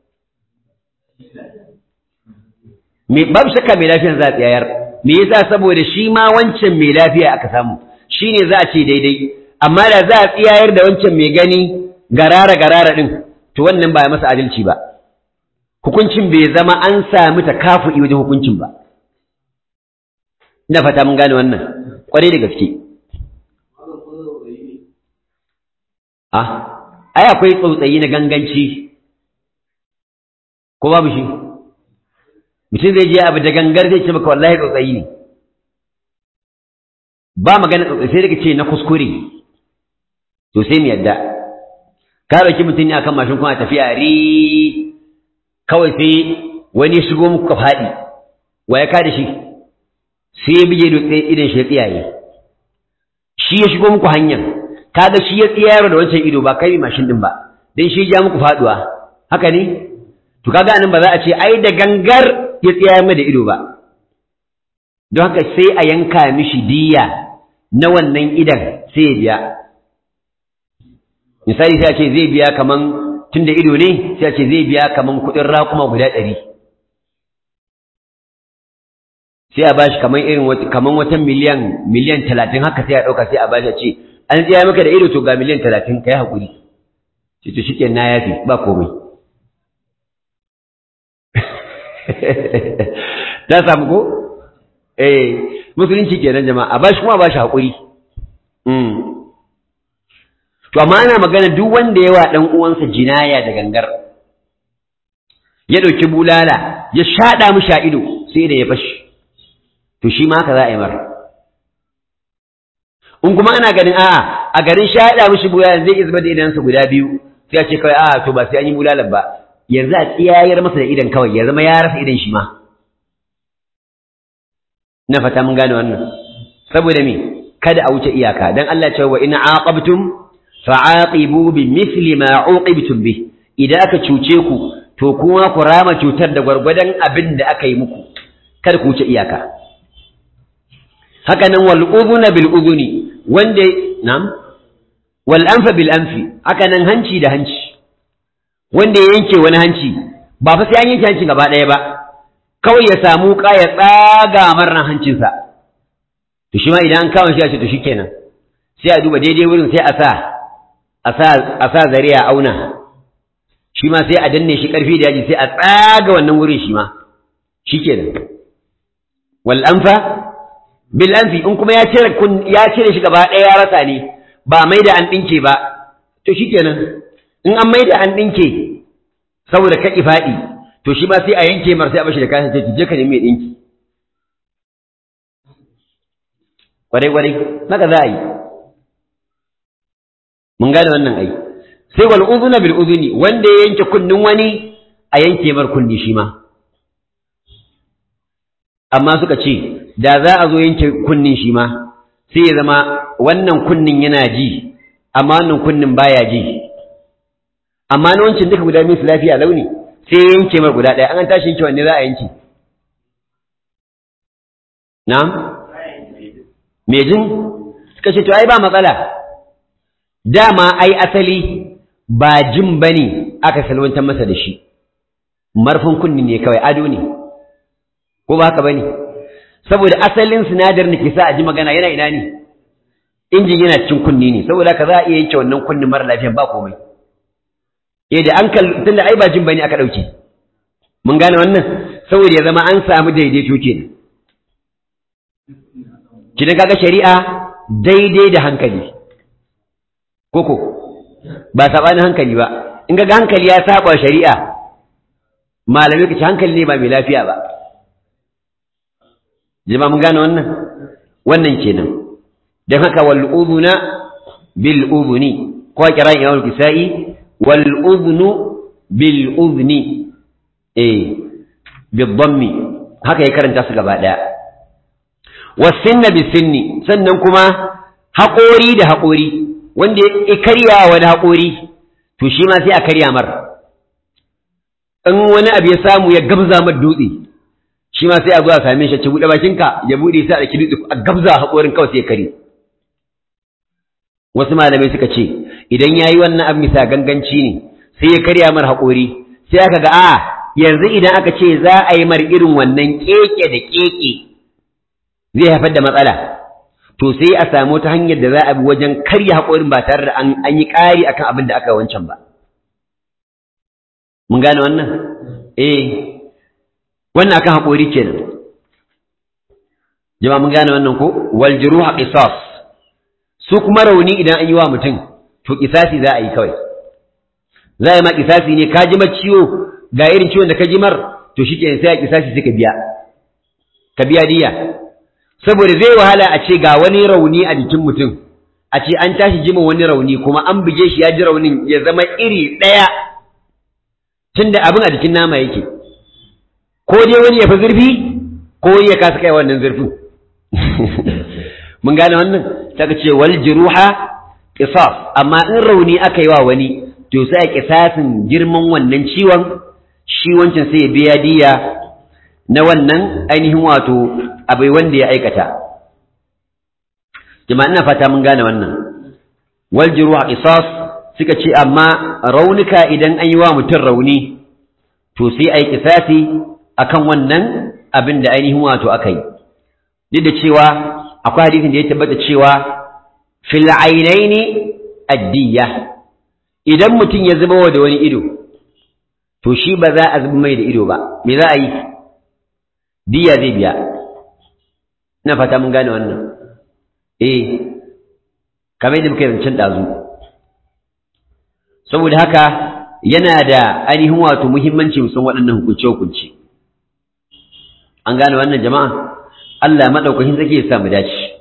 Babu shakka mai lafiyan za a tsiyayar. me yasa saboda shi ma wancan mai lafiya aka samu shine za a ce daidai amma da za a tsiyayar da wancan mai gani garara garara din to wannan ba masa adalci ba hukuncin bai zama an sami takafu'i wajen hukuncin ba ina fata mun gane wannan kwarai da gaske ah ai akwai tsautsayi na ganganci ko babu shi mutum zai je abu da gangar zai ce maka wallahi tsotsayi ne ba magana tsotsayi sai daga ce na kuskure to sai mu yadda ka ɗauki mutum ne akan mashin kuma tafiya ri kawai sai wani shigo muku ka faɗi wa ya kada shi sai ya bige dutse idan shi ya tsiyaye shi ya shigo muku hanyar kaga shi ya tsiyayar da wancan ido ba kai mashin din ba dan shi ya muku faduwa haka ne to kaga nan ba za a ce ai da gangar ya tsaya mai da ido ba don haka sai a yanka mishi diya na wannan idan sai ya biya misali sai a ce zai biya kaman tun da ido ne sai a ce zai biya kaman kuɗin raƙuma guda ɗari sai a bashi kaman irin kaman wata miliyan miliyan talatin haka sai a ɗauka sai a bashi a ce an tsaya maka da ido to ga miliyan talatin ka yi haƙuri ce to shi na yafi ba komai ta samu ko eh musulunci kenan jama'a bashi kuma bashi hakuri mm to amma ana magana duk wanda yawa dan uwansa jinaya da gangar ya dauki bulala ya shada mishi ido sai da ya fashi to shi ma haka za a yi mar in kuma ana ganin a'a a garin shada mishi bulala zai izba da idansa guda biyu sai a ce kawai a'a to ba sai an yi bulalan ba yanzu a tsiyayar masa da idan kawai ya zama ya rasa idan shi ma na fata mun gane wannan saboda me kada a wuce iyaka dan Allah ya ce wa in aqabtum fa'aqibu bi mithli ma uqibtum bi idan aka cuce ku to kuma ku rama cutar da gwargwadon abin da aka yi muku kada ku wuce iyaka haka nan wal udhuna bil udhuni wanda nam wal anfa bil anfi haka nan hanci da hanci wanda ya yanke wani hanci ba fa sai an yanke hancin gaba ɗaya ba kawai ya samu ka ya tsaga marnan hancinsa to shi ma idan an kawo shi a ce to shikenan sai a duba daidai wurin sai a sa a sa a sa zare a auna shi ma sai a danne shi karfi da yaji sai a tsaga wannan wurin shi ma shikenan wal anfa bil anfi in kuma ya cire ya cire shi gaba ɗaya ya rasa ne ba mai da an dinke ba to shikenan in an mai da an dinke saboda ka faɗi to shi ma sai a yanke mar sai a bashi da kayan sai je ka nemi dinki kwarai kwarai haka za a yi mun gane wannan ai sai wal udhuna bil udhuni wanda ya yanke kunnin wani a yanke mar kunni shi ma amma suka ce da za a zo yanke kunnin shi ma sai ya zama wannan kunnin yana ji amma wannan kunnin baya ji amma na wancan duka guda biyu su lafiya launi sai yanke mar guda ɗaya an tashi yanke wanne za a yanke na'am me jin suka ce to ai ba matsala dama ai asali ba jin bane aka salwantar masa da shi marfin kunni ne kawai ado ne ko ba haka bane saboda asalin sinadarin da ke sa a ji magana yana ina ne injin yana cikin kunni ne saboda haka za a iya yanke wannan kunnin mara lafiyan ba komai eh da an kalli tunda ai ba jin bane aka dauke mun gane wannan saboda ya zama an samu daidaito kenan kidan kaga shari'a daidai da hankali koko ba sabanin hankali ba in ga hankali ya saba shari'a malamai kace hankali ne ba mai lafiya ba jama'a mun gane wannan wannan kenan dan haka wal udhuna bil udhuni ko kiran imam kisai wal udhnu bil udhni eh bil dhammi haka ya karanta su gaba daya wasinna bisinni sannan kuma haƙori da haƙori wanda ya karya wani haƙori to shi ma sai a karya mar in wani abu ya samu ya gabza mar dutse shi ma sai a zo a same shi ci buɗe bakinka ya buɗe sai a ɗauki dutse a gabza haƙorin kawai sai ya kare wasu malamai suka ce idan ya yi wannan abu bisa ganganci ne sai ya karya mar haƙori sai aka ga a yanzu idan aka ce za a yi mar irin wannan keke da keke zai haifar da matsala to sai a samu ta hanyar da za a bi wajen karya haƙorin ba tare da an yi ƙari akan abin da aka wancan ba mun gane wannan eh wannan akan haƙori kenan jama'a mun gane wannan ko wal juruha qisas su kuma rauni idan an yi wa mutum to qisasi za a yi kawai za a yi ma qisasi ne ka ji ma ciwo ga irin ciwon da ka ji mar to shi sai a qisasi sai ka biya ka biya diya saboda zai wahala a ce ga wani rauni a jikin mutum a ce an tashi jima wani rauni kuma an buge shi ya ji raunin ya zama iri ɗaya tunda abin a jikin nama yake ko dai wani ya fi zurfi ko wani ya kasa kai wannan zurfin mun gane wannan ta ce wal jiruha qisas amma in rauni aka yi wa wani to sai a kisasin girman wannan ciwon shi wancan sai ya biya diya na wannan ainihin wato abai wanda ya aikata jama'a ina fata mun gane wannan wal jiruha qisas suka ce amma raunuka idan an yi wa mutum rauni to sai ai kisasi akan wannan abin da ainihin wato aka yi duk da cewa akwai hadisin da ya tabbata cewa fil ainaini addiya idan mutum ya zuba da wani ido to shi ba za a zuba mai da ido ba me za a yi diya zai biya ina fata mun gane wannan eh kamar yadda muka yi zancen ɗazu saboda haka yana da ainihin wato muhimmanci musan waɗannan hukunce-hukunce an gane wannan jama'a Allah maɗaukakin zake ya samu dace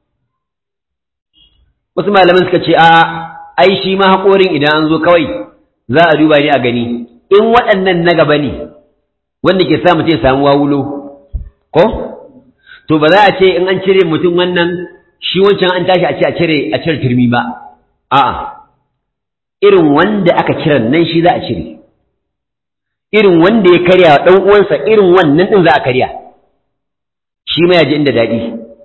wasu malaman suka ce a ai shi ma haƙorin idan an zo kawai za a duba ne a gani in waɗannan na gaba ne wanda ke sa mutum ya samu wawulo ko to ba za a ce in an cire mutum wannan shi wancan an tashi a ce a cire a cire turmi ba a'a irin wanda aka kiran nan shi za a cire irin wanda ya karya wa ɗan uwansa irin wannan ɗin za a karya shi ma ya ji inda daɗi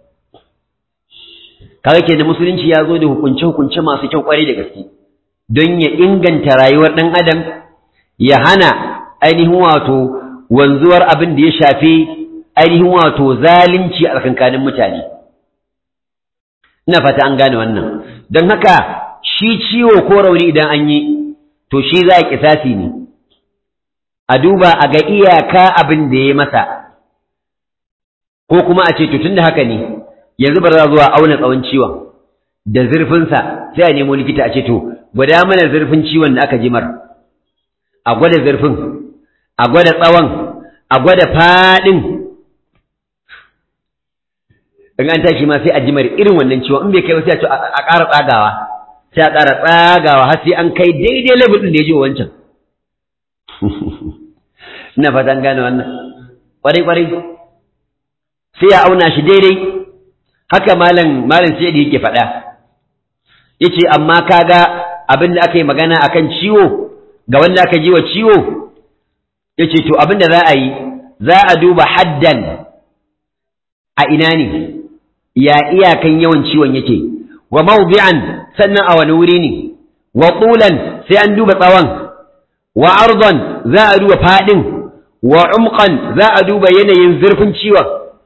kaga ke da musulunci ya zo da hukunce-hukunce masu kyau ƙwarai da gaske don ya inganta rayuwar ɗan adam ya hana ainihin wato wanzuwar abin da ya shafi ainihin wato zalunci a tsakankanin mutane ina fata an gane wannan don haka shi ciwo ko rauni idan an yi to shi za a kisasi ne a duba a ga iyaka abin da ya masa ko kuma a ce to tunda haka ne yanzu ba za zuwa auna tsawon ciwon da zurfinsa sai a nemo likita a ce to gwada mana zurfin ciwon da aka jimar a gwada zurfin a gwada tsawon a gwada faɗin in an tashi ma sai a jimar irin wannan ciwon in bai kai ba sai a ce a ƙara tsagawa sai a ƙara tsagawa har sai an kai daidai level ɗin da ya ji wancan ina fatan gane wannan ƙwarai ƙwarai sai ya auna shi daidai haka malam malam sai da yake faɗa yace amma kaga abin da aka yi magana akan ciwo ga wanda aka ji wa ciwo yace to abin da za a yi za a duba haddan a ina ne ya iyakan yawan ciwon yake wa mawdi'an sannan a wani wuri ne wa tulan sai an duba tsawon wa ardan za a duba fadin wa umqan za a duba yanayin zurfin ciwon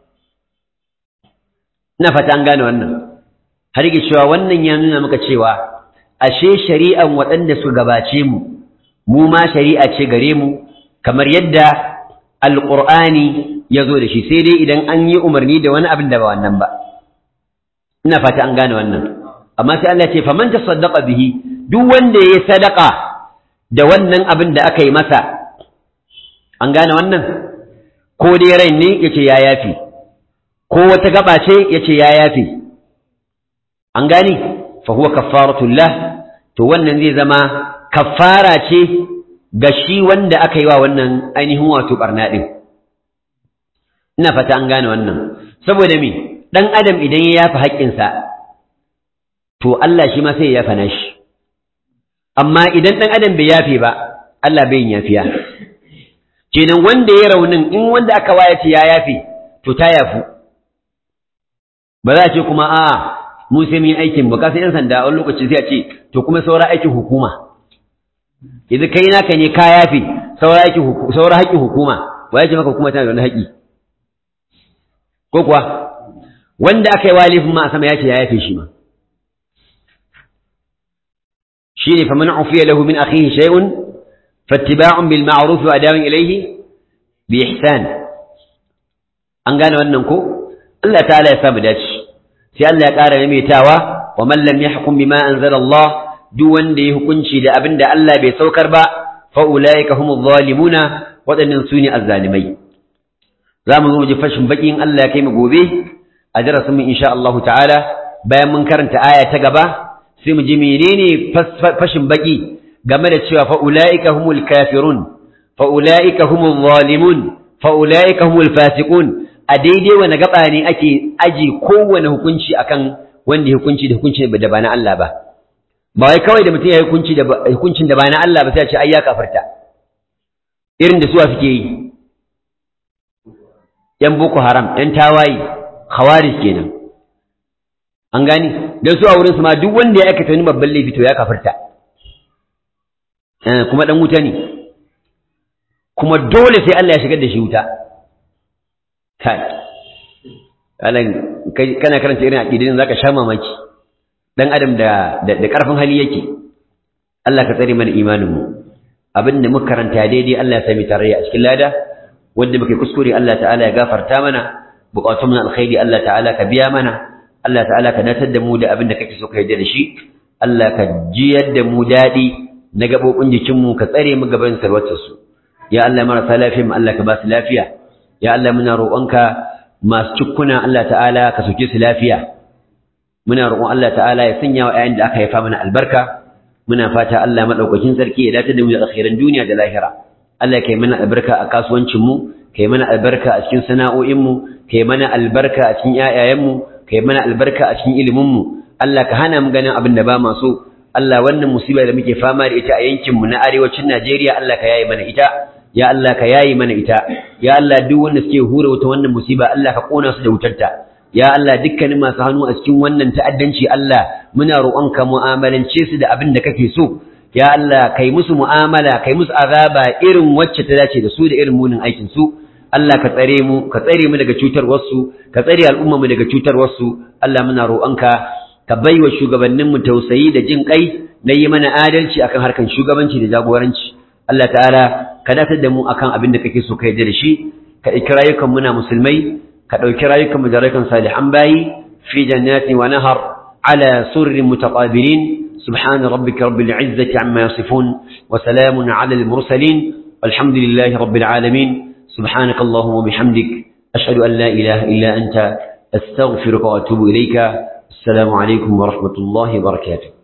ina fata an gane wannan har yake cewa wannan ya nuna maka cewa ashe shari'an waɗanda su gabace mu mu ma shari'a ce gare mu kamar yadda alqur'ani ya zo da shi sai dai idan an yi umarni da wani abin da ba wannan ba ina fata an gane wannan amma sai Allah ya ce faman tasaddaqa bihi duk wanda ya sadaka da wannan abin da aka yi masa an gane wannan ko dai rai ne yace ya yafi ko wata gaba ce yace ya yafi an gane fa huwa kaffaratul lah to wannan zai zama kaffara ce ga shi wanda aka yi wa wannan ainihin wato barna din ina fata an gane wannan saboda me dan adam idan ya yafi haƙƙinsa to Allah shi ma sai ya yafa nashi amma idan dan adam bai yafe ba Allah bai yin yafiya kenan wanda ya raunin in wanda aka waya ce ya yafe to ta yafu ba za a ce kuma a mu sai mun yi aikin ba kasan yan sanda a wani lokaci sai a ce to kuma saura aikin hukuma idan kai naka ne ka yafe saura aikin saura haƙƙin hukuma wa ya ce maka hukuma tana da wani haƙƙi ko kuwa wanda aka yi walifin ma a sama ya ce ya yafe shi ma shi ne faman ufiya lahu min akhihi shay'un fattiba'un bil ma'ruf wa adawun ilayhi bi ihsan an gane wannan ko Allah ta'ala ya samu dace sai Allah ya ƙara maimaitawa wa man lam yahkum bima anzala Allah duk wanda ya hukunci da abin da Allah bai saukar ba fa ulaika humuz zalimuna waɗannan su ne azzalimai za mu zo mu ji fashin baƙin Allah ya kai mu gobe a darasin mu insha Allah ta'ala bayan mun karanta aya ta gaba sai mu ji menene fashin baƙi game da cewa fa ulaika humul kafirun fa ulaika humul zalimun fa ulaika humul fasiqun a daidai wani gaba ne ake aji kowane hukunci akan wanda ya hukunci da hukunci da ba na Allah ba ba wai kawai da mutum ya hukunci da hukuncin da ba na Allah ba sai a ce ai ya kafarta irin da suwa suke yi ‘yan Boko Haram, ‘yan tawaye, khawarij kenan. An gani, don su a wurinsu ma duk wanda ya aikata wani babban laifi to ya kafarta. Kuma ɗan wuta ne, kuma dole sai Allah ya shigar da shi wuta. Kai, kana karanta irin aƙidin za ka sha mamaki, ɗan adam da ƙarfin hali yake. Allah ka tsare mana imaninmu. Abin da muka karanta daidai Allah ya sami tarayya a cikin lada. wanda muke kuskure Allah ta'ala ya gafarta mana bukatun mu alkhairi Allah ta'ala ka biya mana Allah ta'ala ka datar da mu da abin da kake so ka yarda da shi Allah ka jiyar da mu dadi na gabobin jikin mu ka tsare mu gaban sarwatar su ya Allah marasa lafiya mu Allah ka ba su lafiya ya Allah muna roƙonka masu cikkuna Allah ta'ala ka soke su lafiya muna roƙon Allah ta'ala ya sanya wa ƴaƴan da aka haifa mana albarka muna fata Allah madaukakin sarki ya datar da mu da alkhairan duniya da lahira Allah kai mana albarka a kasuwancinmu kai mana albarka a cikin sana'o'inmu kai mana albarka a cikin ƴaƴayenmu kai mana albarka a cikin iliminmu Allah ka hana mu ganin abin da ba ma so Allah wannan musiba da muke fama da ita a yankinmu na arewacin Najeriya Allah ka yayi mana ita ya Allah ka yayi mana ita ya Allah duk wanda suke hura wata wannan musiba Allah ka kona su da wutarta ya Allah dukkanin masu hannu a cikin wannan ta'addanci Allah muna roƙonka mu'amalance su da abin da kake so ya Allah kai musu mu'amala kai musu azaba irin wacce ta dace da su da irin munin aikin su Allah ka tsare mu ka tsare mu daga cutar wasu ka tsare al'umma mu daga cutar wasu Allah muna roƙonka ka baiwa shugabannin mu tausayi da jin kai na yi mana adalci akan harkan shugabanci da jagoranci Allah ta'ala ka datar da mu akan abin da kake so ka yarda da shi ka ɗauki rayukan muna musulmai ka ɗauki rayukan mu da rayukan salihan bayi fi jannati wa nahar ala surrin mutaqabilin سبحان ربك رب العزة عما يصفون وسلام على المرسلين والحمد لله رب العالمين سبحانك اللهم وبحمدك أشهد أن لا إله إلا أنت أستغفرك وأتوب إليك السلام عليكم ورحمة الله وبركاته